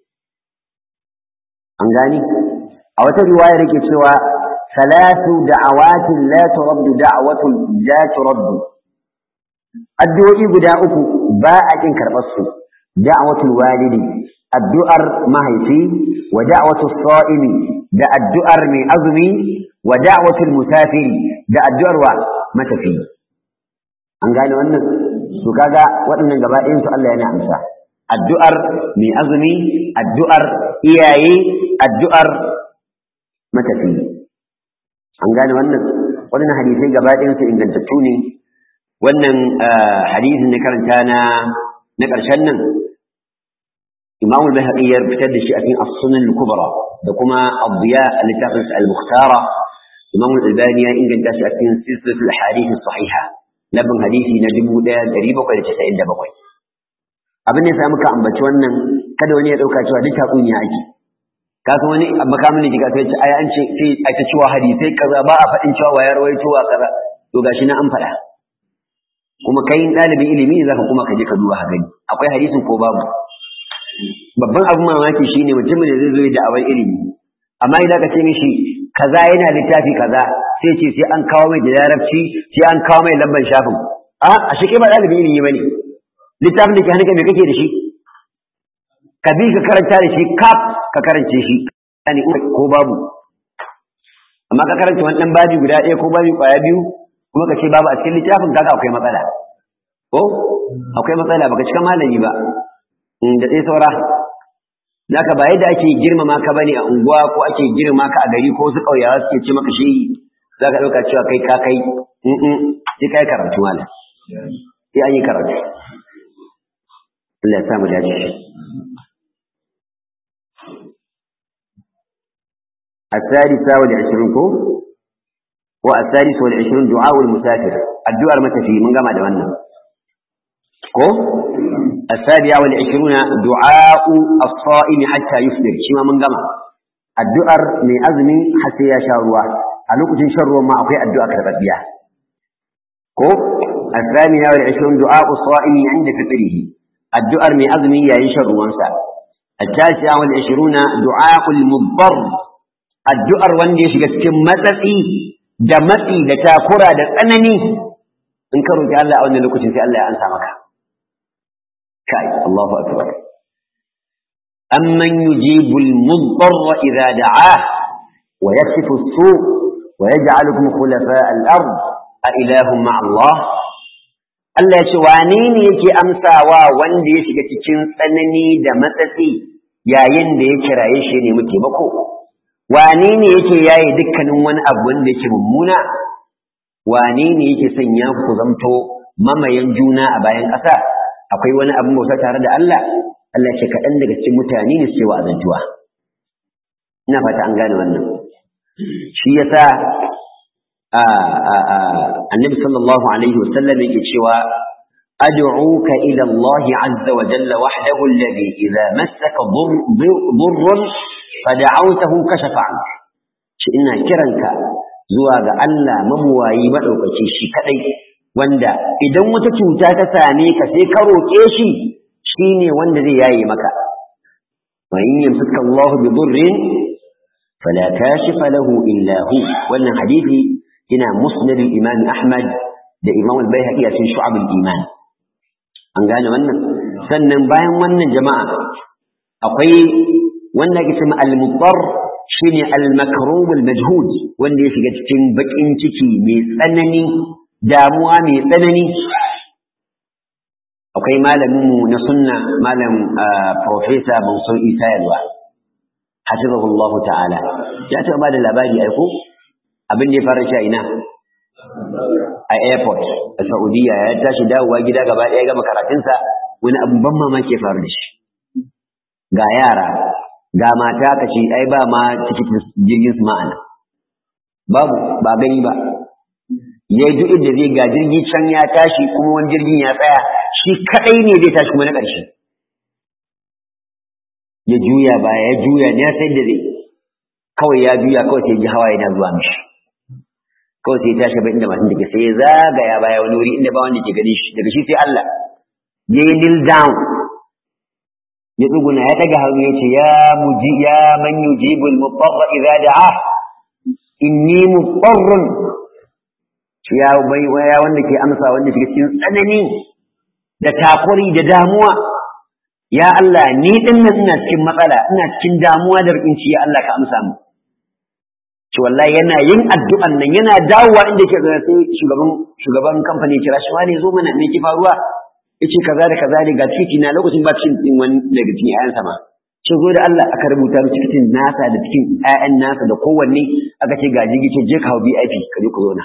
an gani a wata riwaya yake cewa salatu da'awatin la turaddu da'watun la turaddu addu'o'i guda uku ba a kin karɓar su da'watul walidi addu'ar mahaifi wa da'watus sa'imi da addu'ar mai azumi wa da'watul musafiri da addu'ar wa matafi an gane wannan su kaga waɗannan gaba ɗayan su Allah yana amsa addu'ar mai azumi addu'ar iyaye addu'ar matafi an gane wannan wannan hadisai gaba ɗayan su ingantattu ne wannan hadisin da karanta na na ƙarshen nan Imam al-Bahaqi ya fitar da shi a cikin As-Sunan al-Kubra da kuma Ad-Diya al-Littafin al-Mukhtara Imam al-Albani ya inganta shi a cikin Silsilatul Ahadith as-Sahiha labin hadisi na 1797 abin da ya samu ka ambaci wannan kada wani ya dauka cewa duk tatsuniya ake ka san wani makamin da kika sai ai an ce sai a ta cewa hadisai kaza ba a faɗin cewa wayar rawaito wa kaza to gashi na an faɗa kuma kai ɗalibin ilimi ne zaka kuma ka je ka duba gani akwai hadisin ko babu babban abin mamaki shine mutumin da zai zo da awai ilimi amma idan ka ce mishi kaza yana littafi kaza sai ce sai an kawo mai da larabci sai an kawo mai lambar shafin a a shi kai ba ɗalibin ilimi bane littafin da ke hannunka me kake da shi ka bi ka karanta da shi kaf ka karance shi yani ko babu amma ka karanta wani ɗan babi guda ɗaya ko babi ƙwaya biyu kuma ka ce babu a cikin littafin kaga akwai matsala ko akwai matsala baka cika malami ba da sai saura zaka ba yadda ake girmama ka bane a unguwa ko ake girmama ka a gari ko su ƙauyawa suke ce maka shehi zaka ɗauka cewa kai ka kai in sai kai karatu malam sai an yi karatu Allah ya sa mu dace الثالثة والعشرون كو والثالث والعشرون دعاء المسافر الدعاء المتفي من قام دوانا كو السابعة والعشرون دعاء الصائم حتى يفطر شما من قام الدعاء من أزمي حتى يشاء الله ألوك شر ما أخي الدعاء كتبت كو الثامنة والعشرون دعاء الصائم عند فطره الدعاء من أزمي يشر وانسى التاسعة والعشرون دعاء المضطر addu'ar wanda ya shiga cikin matsatsi da matsi da takura da tsanani in ka roƙi Allah a wannan lokacin sai Allah ya ansa maka kai Allahu akbar amman yujibu al-mudtarra idza da'ah wa yakshifu as-su' wa yaj'alukum khulafa al-ard a ilahum ma'a Allah Allah ya ce wane ne yake amsawa wanda ya shiga cikin tsanani da matsatsi yayin da ya kiraye shi ne muke mako wane ne yake yaye dukkanin wani abu wanda yake mummuna wane ne yake sanya ku zamto mamayan juna a bayan ƙasa akwai wani abin bauta tare da Allah Allah ce kaɗan daga cikin mutane ne suke wa'azantuwa ina fata an gane wannan shi yasa annabi sallallahu alaihi wasallam yake cewa أدعوك إلى الله عز وجل وحده الذي إذا مسك ضر فدعوته كشف عنك shi ina kiranka zuwa ga Allah mabuwayi maɗaukaci shi kaɗai wanda idan wata cuta ta same ka sai ka roƙe shi shine wanda zai yaye maka wa in yamsaka Allah bi durrin fala kashifa lahu illa hu wannan hadisi ina musnad al-imam Ahmad da Imam al-Baihaqi a cikin Shu'ab al-Iman an gane wannan sannan bayan wannan jama'a akwai wanda ake cewa al-mudar shine al-makrub al-majhud wanda ya shiga cikin bakin ciki mai tsanani damuwa mai tsanani akwai malamin mu na sunna malam professor Mansur Isa Yalwa hafizahullah ta'ala ya taɓa ba da labari aiko abin da ya fara shi a ina a airport a Saudiya ya tashi dawowa gida gaba ɗaya gama karatunsa wani abin ban mamaki ya faru da shi ga yara ga mata ka ce ai ba ma cikin jirgin su ma'ana babu ba gani ba ya duk inda zai ga jirgi can ya tashi kuma wani jirgin ya tsaya shi kadai ne zai tashi kuma na ƙarshe ya juya baya ya juya ne sai da zai kawai ya juya kawai sai ji hawa yana zuwa mishi kawai sai ya tashi ba inda matan take sai ya zagaya baya wani wuri inda ba wanda ke gani shi daga shi sai Allah ya yi kneel down ya tsuguna ya daga hannu ya ce ya muji ya man yujibul mutarra idza da'a inni mutarrun ya bai ya wanda ke amsa wanda ke cikin tsanani da takuri da damuwa ya Allah ni din nan ina cikin matsala ina cikin damuwa da rikinci ya Allah ka amsa mu to wallahi yana yin addu'an nan yana dawowa inda ke ga sai shugaban shugaban kamfani kira shi wani zo mana me ke faruwa yace kaza da kaza ne ga titi na lokacin ba cikin din wani daga cikin ƴaƴan sama ce zo da Allah aka rubuta mu cikin nasa da cikin ƴaƴan nasa da kowanne aka ce ga jigi ce je ka hau VIP ka je ku zo na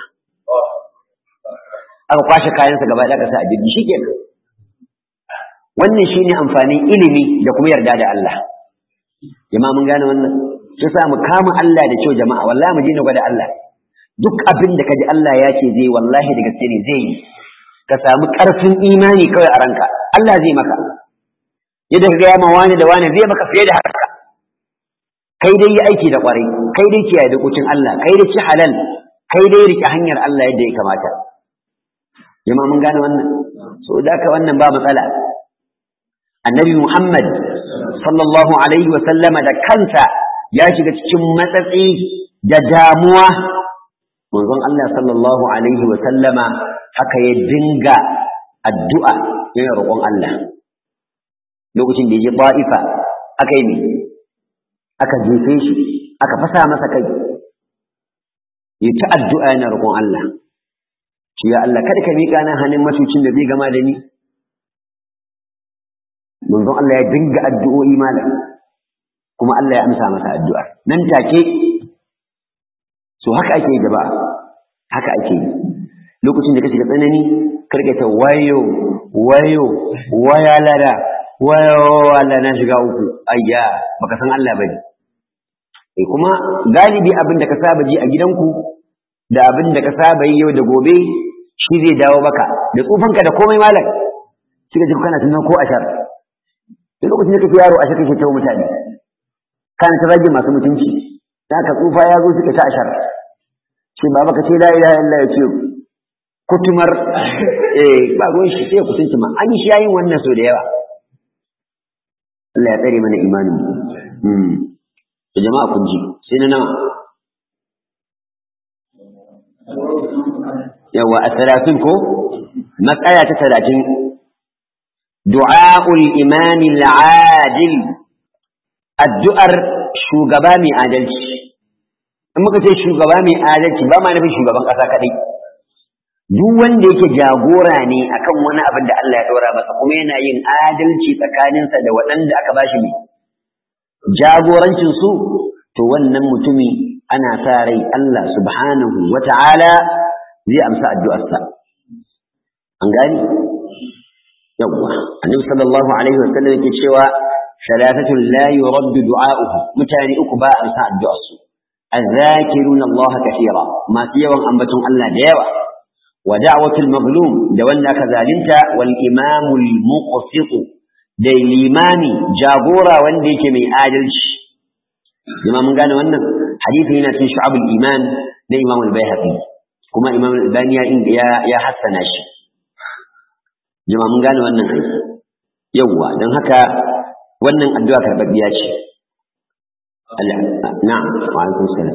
aka kwashe kayansa gaba ɗaya ka sa a jirgi shikenan wannan shine amfanin ilimi da kuma yarda da Allah jama'a mun gane wannan sai sa mu kama Allah da kyau jama'a wallahi mu je gwada Allah duk abin da kaji Allah ya ce zai wallahi da gaske ne zai yi ka samu ƙarfin imani kawai a ranka Allah zai maka yadda ka gaya ma wani da wani zai maka fiye da haka kai dai yi aiki da ƙwarai kai dai kiyaye dokokin Allah kai dai ci halal kai dai rike hanyar Allah yadda ya kamata jama'a mun gane wannan so da ka wannan ba matsala annabi Muhammad sallallahu alaihi wa sallama da kansa ya shiga cikin matsatsi da damuwa manzon Allah sallallahu alaihi wa sallama haka ya dinga addu'a yana roƙon Allah lokacin da ya je ba'ifa aka yi ne aka jefe shi aka fasa masa kai ya ta addu'a yana roƙon Allah shi ya Allah kada ka miƙa nan hannun matucin da zai gama da ni manzon Allah ya dinga addu'o'i malam kuma Allah ya amsa masa addu'ar nan take so haka ake yi gaba haka ake yi lokacin da ka shiga tsanani karka ta wayo wayo waya lada wayo Allah na shiga uku ayya baka san Allah bane eh kuma galibi abin da ka saba ji a gidanku da abin da ka saba yi yau da gobe shi zai dawo maka da tsufanka da komai malam shi ka ji kana tunan ko ashar duk lokacin da kake yaro ashar kake tawo mutane kana ta rage masu mutunci da ka tsufa ya zo suka ta ashar shi baba ka ce la ilaha illa ya ce kutumar eh ba ruwan shi sai kutunci ma an yi shi yayin wannan so da yawa Allah ya tsare mana imanin mu da jama'a kun ji sai na nawa yawa a talatin ko matsaya ta talatin du'a'ul imani al'adil addu'ar shugaba mai adalci in muka ce shugaba mai adalci ba ma nufin shugaban ƙasa kaɗai duk wanda yake jagora ne akan wani abin da Allah ya ɗora masa kuma yana yin adalci tsakaninsa da waɗanda aka bashi ne jagorancin su to wannan mutumi ana sa rai Allah subhanahu wa ta'ala zai amsa addu'arsa an gani yawwa annabi sallallahu alaihi wa sallam yake cewa salatatun la yuraddu du'a'uhu mutane uku ba amsa addu'arsu الذاكرون الله كثيرا ما سيوا أنبتهم الله ديوا ودعوة المظلوم دولنا كذلك والإمام المقسط دي الإمام جابورا وانديك من آدلش لما من قال وانا حديث هنا في شعب الإيمان دي إمام البيهقي كما إمام البانيا يا يا حسن شي لما من قال وانا يوا دان هكا wannan addu'a karɓaɓɓiya ce na'am wa alaikum salam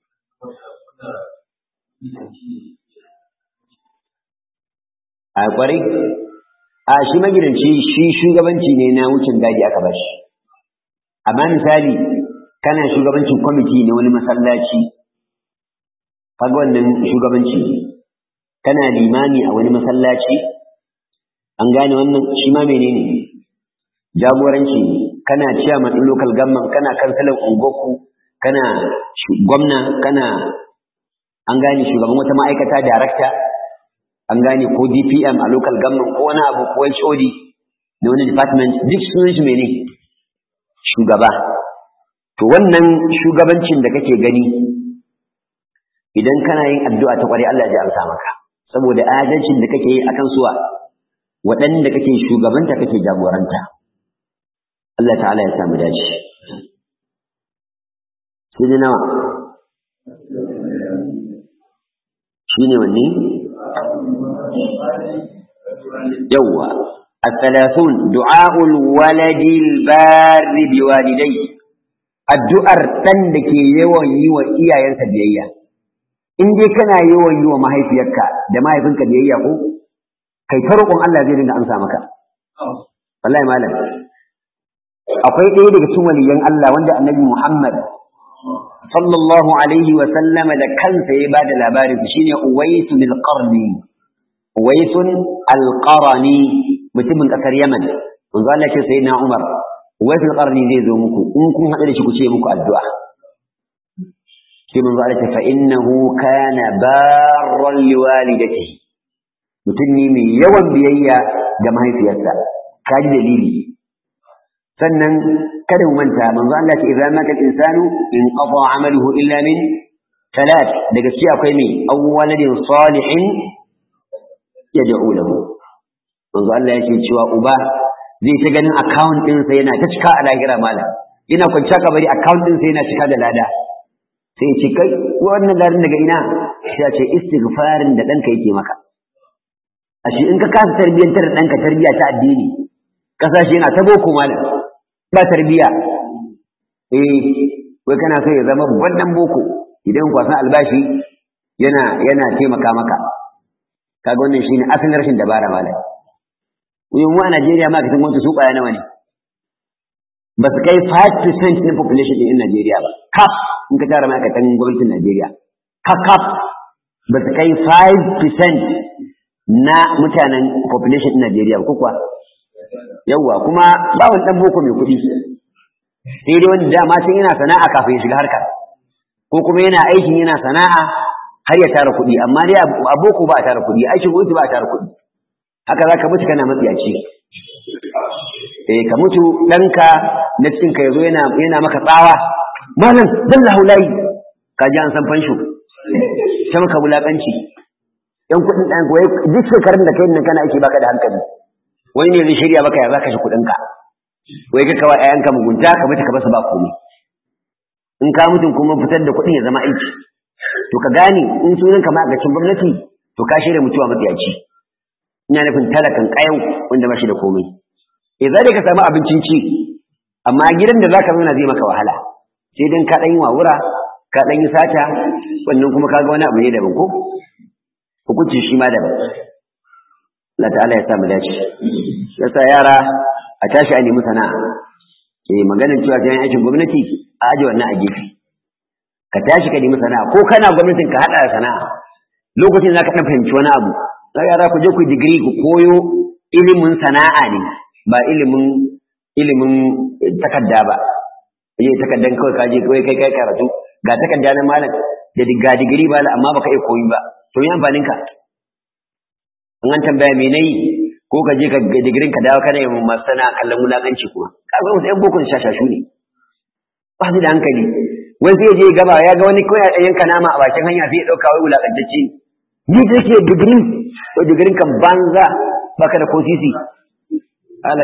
a kwarai a shi magidanci shi shugabanci ne na wucin gadi aka bashi amma misali kana shugabancin kwamiti na wani masallaci kaga wannan shugabanci kana limami a wani masallaci an gane wannan shi ma menene jagoranci kana chairman din local government kana kansalan ungoku kana gwamna kana an gane shugaban wata ma'aikata director an gane ko DPM a local government ko wani abu ko HOD na wani department duk sunan shi mene shugaba to wannan shugabancin da kake gani idan kana yin addu'a ta kware Allah ya amsa maka saboda adalcin da kake yi akan suwa waɗanda kake shugabanta kake jagoranta Allah ta'ala ya samu dace shi ne nawa shi ne wanne yawwa الثلاثون دعاء الولد البار بوالديه addu'ar ɗan da ke yawan yi wa iyayensa biyayya in dai kana yawan yi wa mahaifiyarka da mahaifinka biyayya ko kai ta roƙon Allah zai dinga amsa maka wallahi malam akwai ɗaya daga cikin waliyan Allah wanda annabi Muhammad sallallahu alaihi wa sallama da kansa ya bada labarin shine Uwaisu bil Qarni Uwaisun al-Qarni mutumin kasar Yaman manzo Allah ce sayyidina Umar Uwaisu al-Qarni zai zo muku in kun haɗu da shi ku ce muku addu'a sai manzo Allah ce fa innahu kana barran liwalidatihi mutum ne mai yawan biyayya ga mahaifiyarsa kaji dalili sannan kada mu manta manzo Allah ce idan mata insanu in qada amaluhu illa min talat daga ci akwai me awwaladin salihin yad'u lahu manzo Allah yake cewa uba zai ta ganin account din sa yana ta cika a lahira mala ina kwanciya kabari account din sa yana cika da lada sai ce kai wannan larin daga ina sai ya ce istighfarin da danka yake maka ashe in ka kasa tarbiyyantar da danka tarbiya ta addini kasashe yana ta boko malam ba tarbiya eh wai kana so ya zama babban boko idan kwasan albashi yana yana taimaka maka kaga wannan shine asalin rashin dabara malam mu mu a Najeriya ma kasan gwamnati su kwaya nawa ne ba su kai 5% na population din Najeriya ba kaf in ka tara ma'aikatan gwamnatin Najeriya kaf kaf ba su kai 5% na mutanen population din Najeriya ko kuwa yawwa kuma ba wani dan boko mai kuɗi sai dai wanda dama sai yana sana'a kafin ya shiga harkar ko kuma yana aikin yana sana'a har ya tara kuɗi amma dai a boko ba a tara kuɗi aikin gwamnati ba a tara kuɗi haka za ka mutu kana matsiyaci eh ka mutu ɗanka na cikin ka yazo yana yana maka tsawa malam dalla hulayi ka ji an san fansho ta maka wulakanci yan kuɗin ɗan wai duk shekarun da kai nan kana aiki baka da hankali wani ne zai shirya maka ya zaka shi kuɗin ka wai ka kawai ayanka mugunta ka mutu ka basu ba komai in ka mutum kuma fitar da kuɗin ya zama aiki to ka gane in sunan ka ma'aikacin gwamnati to ka shirya mutuwa matsiyaci ina nufin talakan ƙayan wanda ba shi da komai e za ka samu abincin ci amma gidan da zaka zauna zai maka wahala sai dan ka ɗan yi wawura ka ɗan yi sata wannan kuma kaga wani abu ne daban ko hukunci shi ma daban Allah ta'ala ya sa mu dace yasa yara a tashi a nemi sana'a eh maganar cewa sai aikin gwamnati a aje wannan a gefe ka tashi ka nemi sana'a ko kana gwamnatin ka hada da sana'a lokacin zaka dan fahimci wani abu sai yara ku je ku digiri ku koyo ilimin sana'a ne ba ilimin ilimin takarda ba eh takardan kawai ka je kawai kai kai karatu ga takarda na malam da ga digiri ba amma baka iya koyi ba to yi amfanin ka in an tambaya me nayi ko ka je ka digirin ka dawo kana yin masu sana'a kallon wulakanci kuma kaga wasu yan bokon shashashu ne ba su da hankali wani sai je gaba ya ga wani kawai a yanka nama a bakin hanya sai ya ɗauka wai wulakantacce ni da ke digiri ko digirin kan banza baka da ko sisi Allah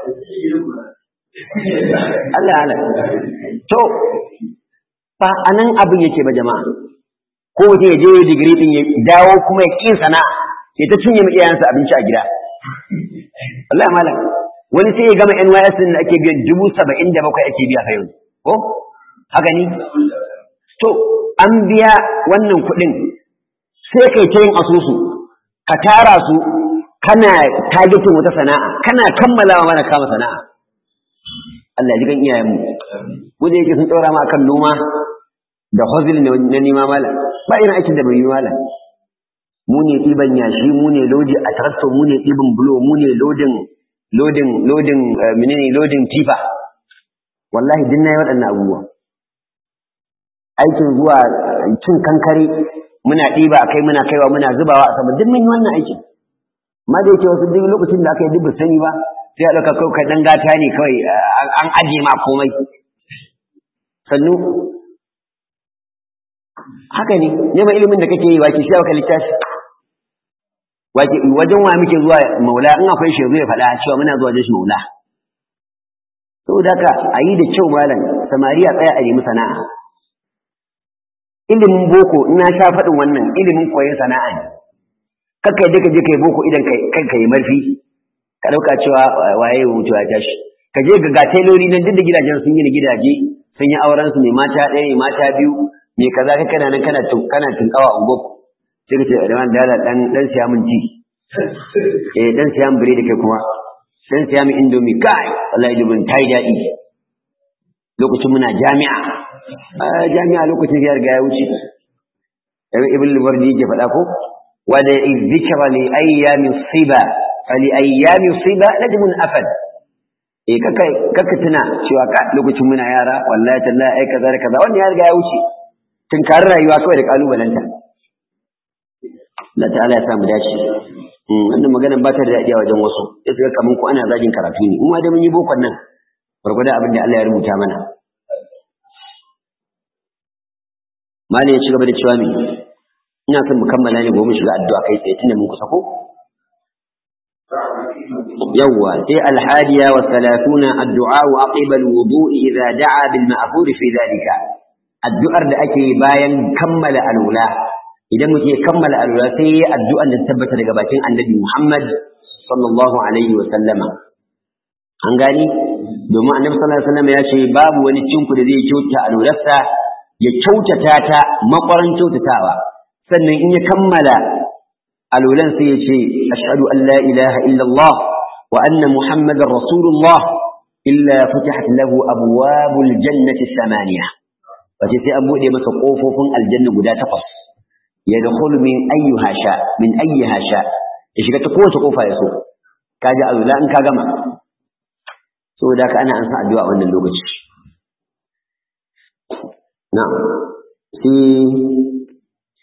Allah Allah to ba anan abin yake ba jama'a ko mutum ya je digiri din ya dawo kuma ya kin sana'a ya ta cinye mu iyayensa abinci a gida Allah malam wani sai ya gama NYS din da ake biyan dubu saba'in da bakwai ake biya fa yau ko haka ni to an biya wannan kuɗin sai kai ta yin asusu ka tara su kana targetin wata sana'a kana kammalawa mana kama sana'a Allah ji kan iyayenmu wanda yake sun tsora ma kan noma da hozil na nima malam ba irin aikin da bai yi malam mu ne ɗiban yashi mu ne lodi a tarakto mu ne ɗiban bulo mu ne lodin lodin lodin menene lodin tifa wallahi din nayi waɗannan abubuwa aikin zuwa cin kankare muna ɗiba a kai muna kaiwa muna zubawa a sama duk mun yi wannan aikin amma da yake wasu duk lokacin da aka yi duk ba sani ba sai a ɗauka kawai ɗan gata ne kawai an ajiye ma komai sannu haka ne neman ilimin da kake yi wa ke shi ka littafi wajen wa muke zuwa maula in akwai shi ya faɗa cewa muna zuwa wajen shi maula saboda haka a yi da kyau malam samari a tsaya a nemi sana'a ilimin boko ina sha faɗin wannan ilimin koyon sana'a ne kakka yadda ka je ka yi boko idan kai ka yi marfi ka ɗauka cewa waye mutu ya tashi ka je ga teloli nan duk da gidajen sun yi gidaje sun yi auren su mai mata ɗaya mai mata biyu mai kaza ka kana nan kana kana tunkawa ungoku sai ka ce da man dala dan dan siya min ti eh dan siya min biredi kai kuma dan siya min indomie kai wallahi dubin tai daɗi lokacin muna jami'a jami'a lokacin ya riga ya wuce ibn al-wardi yake faɗa ko wa da dhikra li ayyami siba fa li ayyami siba najmun afad eh kaka kaka tuna cewa ka lokacin muna yara wallahi tallahi ai kaza da kaza wannan ya riga ya wuce tunkari rayuwa kawai da kalubalanta Allah ta'ala ya samu dace wannan magana ba ta da daɗi a wajen wasu ya tsaya kaman ko ana zagin karatu ne kuma da mun yi bokon nan gwargwadon abin da Allah ya rubuta mana Malam ya ci gaba da cewa me ina son mu kammala ne gobe shiga addu'a kai tsaye tunda mun kusa ko yawwa sai alhadiya wa thalathuna addu'a wa aqiba alwudu'i idza da'a bil ma'thur fi dhalika addu'ar da ake bayan kammala alwala idan muke kammala alwala sai yi addu'ar da tabbata daga bakin annabi Muhammad sallallahu alaihi wa sallama an gani domin annabi sallallahu alaihi wa sallama ya ce babu wani cinku da zai kyauta alwalarsa ya kyautata ta makwaran kyautatawa sannan in ya kammala alwalan sai ya ce ashhadu an la ilaha illallah wa anna muhammadar rasulullah illa futihat lahu abwabul jannati samaniya wace sai an bude masa kofofin aljanna guda takwas ya dakhulu min ayyuha sha min ayyiha sha ya shiga ta kowace kofa ya so kaji alwala in ka gama saboda haka ana ansa addu'a wannan lokaci na'am sai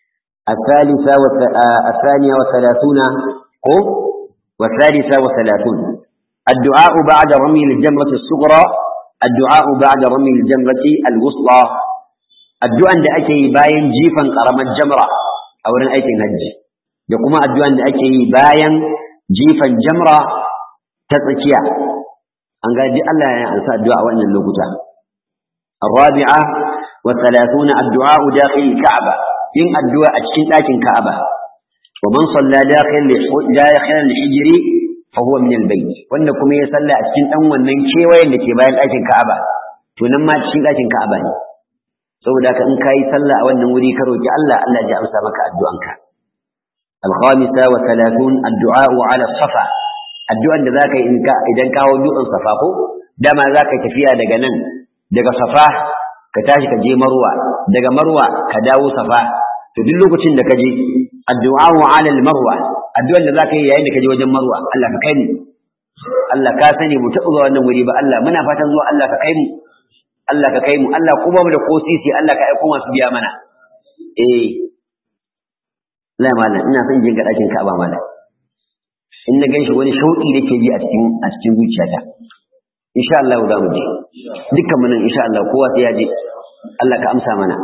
الثالثة الثانية وثلاثون قو والثالثة وثلاثون الدعاء بعد رمي الجمرة الصغرى الدعاء بعد رمي الجمرة الوسطى الدعاء da ake yi bayan jifan karamar jamra a wurin aikin hajji da kuma addu'an da ake yi bayan jifan jamra ta tsakiya an gaji Allah ya ansa addu'a wannan lokuta الرابعة والثلاثون الدعاء داخل الكعبة إن الدعاء أتشين لكن كعبة ومن صلى داخل داخل الحجر فهو من البيت وأنكم يصلى أتشين أول من كيوي اللي تباين لكن كعبة تنمى أتشين لكن كعبة saboda ka in kai sallah a wannan wuri ka roki Allah Allah ya amsa maka addu'anka al-khamisa wa 30 addu'a ala safa addu'an da zaka yi idan kawo dutsen safa ko dama zaka tafiya daga nan daga safa ka tashi ka je marwa daga marwa ka dawo safa to duk lokacin da ka je addu'a ala al-marwa addu'an da zaka yi yayin da ka je wajen marwa Allah ka kai mu Allah ka sani mu taɓa zuwa wannan wuri ba Allah muna fatan zuwa Allah ka kai mu Allah ka kai mu Allah kuma mu da ko sisi Allah ka aiko masu biya mana eh la malam ina son jin ga dakin Ka'aba malam in na ganshi wani shauki da ke ji a cikin a cikin zuciyata insha Allah za mu je dukkan mu nan insha Allah kowa sai ya je Allah ka amsa mana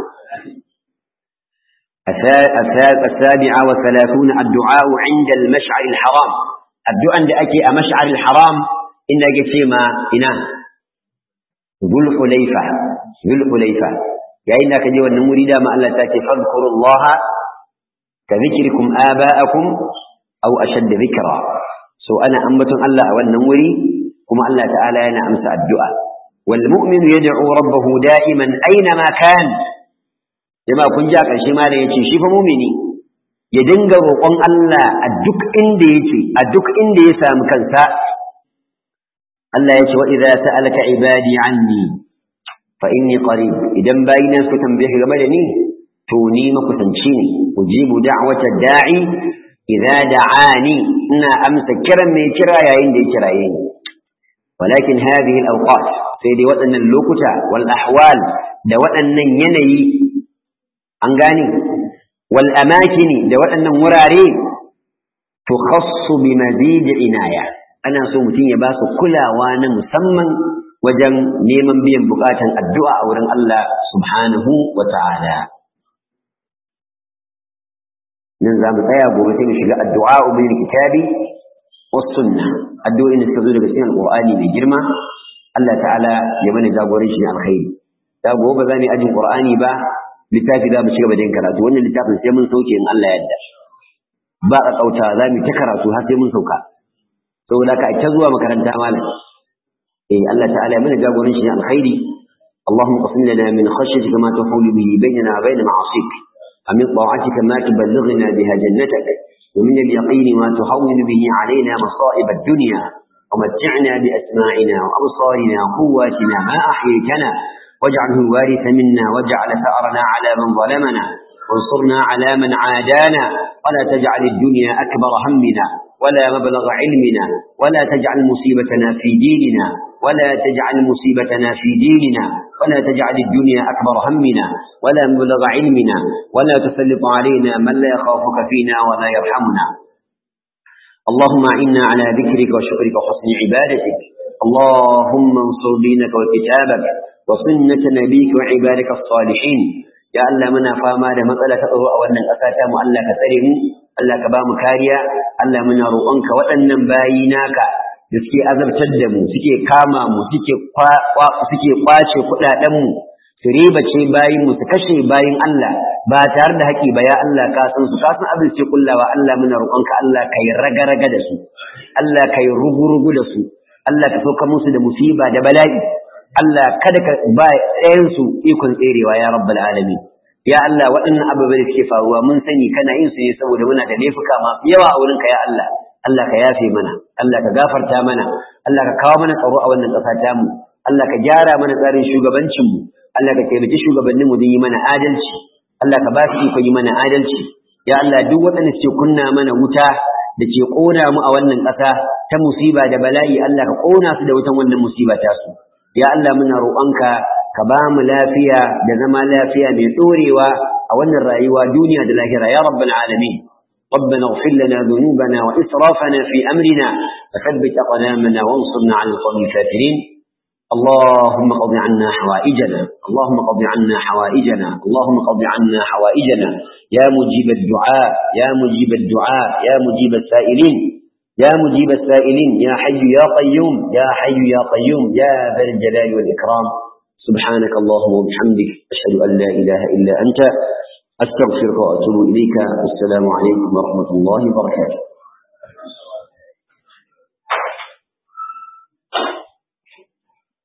السابعة والثلاثون الدعاء عند المشعر الحرام الدعاء عند أكي مشعر الحرام إن جسيما إنا ذو الحليفة ذو الحليفة يا إنك جوا النمور دا ما الله تاتي فاذكروا الله كذكركم آباءكم أو أشد ذكرا سو أنا أنبت الله والنمور كما الله تعالى أنا أمس الدعاء والمؤمن يدعو ربه دائما أينما كان لما كن جاك شما يتي شيف مؤمني يدنغ روقون الله أدك إندي يتي أدك إندي يسام كنسا Allah ya ce wa idza sa'alaka ibadi anni fa inni qarib idan bayina su tambaye game da ni to ni makusanci ne ujibu da'wata da'i idza da'ani ina amsa kiran mai kira yayin da ya kiraye ni walakin hadhihi al-awqat sai dai waɗannan lokuta wal ahwal da waɗannan yanayi an gane wal amakini da waɗannan wurare tukhassu bi mazid inaya ana so mutum ya ba su kulawa na musamman wajen neman biyan bukatan addu'a a wurin Allah subhanahu wa ta'ala. Nan za mu tsaya gobe sai mu shiga addu'a ubin kitabi was sunna addu'o'in da suka zo daga cikin alqur'ani mai girma Allah ta'ala ya mana jagoran shi alkhairi da gobe ba za mu ajin qur'ani ba littafi za mu shiga da yin karatu wannan littafin sai mun sauke in Allah ya yarda ba a kauta za mu ta karatu har sai mun sauka saboda ka ta zuwa makaranta malam eh Allah ta'ala mana jagoran shi alkhairi اللهم قسم لنا من خشيتك ما تحول به بيننا وبين معاصيك ومن طاعتك ما تبلغنا بها جنتك ومن اليقين ما تهون به علينا مصائب الدنيا ومتعنا بأسماعنا وأبصارنا وقواتنا ما أحييتنا واجعله الوارث منا واجعل ثأرنا على من ظلمنا وانصرنا على من عادانا ولا تجعل الدنيا أكبر همنا ولا مبلغ علمنا ولا تجعل مصيبتنا في ديننا ولا تجعل مصيبتنا في ديننا ولا تجعل الدنيا أكبر همنا ولا مبلغ علمنا ولا تسلط علينا من لا يخافك فينا ولا يرحمنا اللهم أعنا على ذكرك وشكرك وحسن عبادتك اللهم انصر دينك وكتابك وسنة نبيك وعبادك الصالحين يا الله منا فاما da matsala ta tsaro a wannan ƙasa ta mu Allah ka tsare mu Allah ka ba mu kariya Allah muna roƙonka waɗannan bayi naka da suke azabtar da mu suke kama mu suke suke kwace kuɗaɗen mu su riba ce bayin mu su kashe bayin Allah ba tare da haƙi ba ya Allah ka san su ka san abin ce kullawa Allah muna roƙonka Allah kai raga-raga da su Allah kai rugu-rugu da su Allah ka sauka musu da musiba da bala'i Allah kada ka ba ɗayan su ikon tserewa ya rabbal alamin ya Allah waɗannan abubuwan da suke faruwa mun sani kana yin su ne saboda muna da laifuka masu yawa a wurinka ya Allah Allah ka yafe mana Allah ka gafarta mana Allah ka kawo mana tsaro a wannan ƙasa ta mu Allah ka gyara mana tsarin shugabancin mu Allah ka taimaki shugabannin mu don yi mana adalci Allah ka ba su iko yi mana adalci ya Allah duk waɗanda suke kunna mana wuta da ke ƙona mu a wannan ƙasa ta musiba da bala'i Allah ka ƙona su da wutan wannan musiba ta su ya Allah muna roƙonka ka ba mu lafiya da zama lafiya mai ɗorewa a أولا الرأيوة دنيا دلاهرة يا رب العالمين ربنا اغفر لنا ذنوبنا وإسرافنا في أمرنا فثبت أقدامنا وانصرنا على القوم الكافرين اللهم قض عنا حوائجنا اللهم قض عنا حوائجنا اللهم قض عنا حوائجنا يا مجيب الدعاء يا مجيب الدعاء يا مجيب السائلين يا مجيب السائلين يا حي يا قيوم يا حي يا قيوم يا ذا الجلال والإكرام سبحانك اللهم وبحمدك أشهد أن لا إله إلا أنت أستغفرك وأتوب إليك السلام عليكم ورحمة الله وبركاته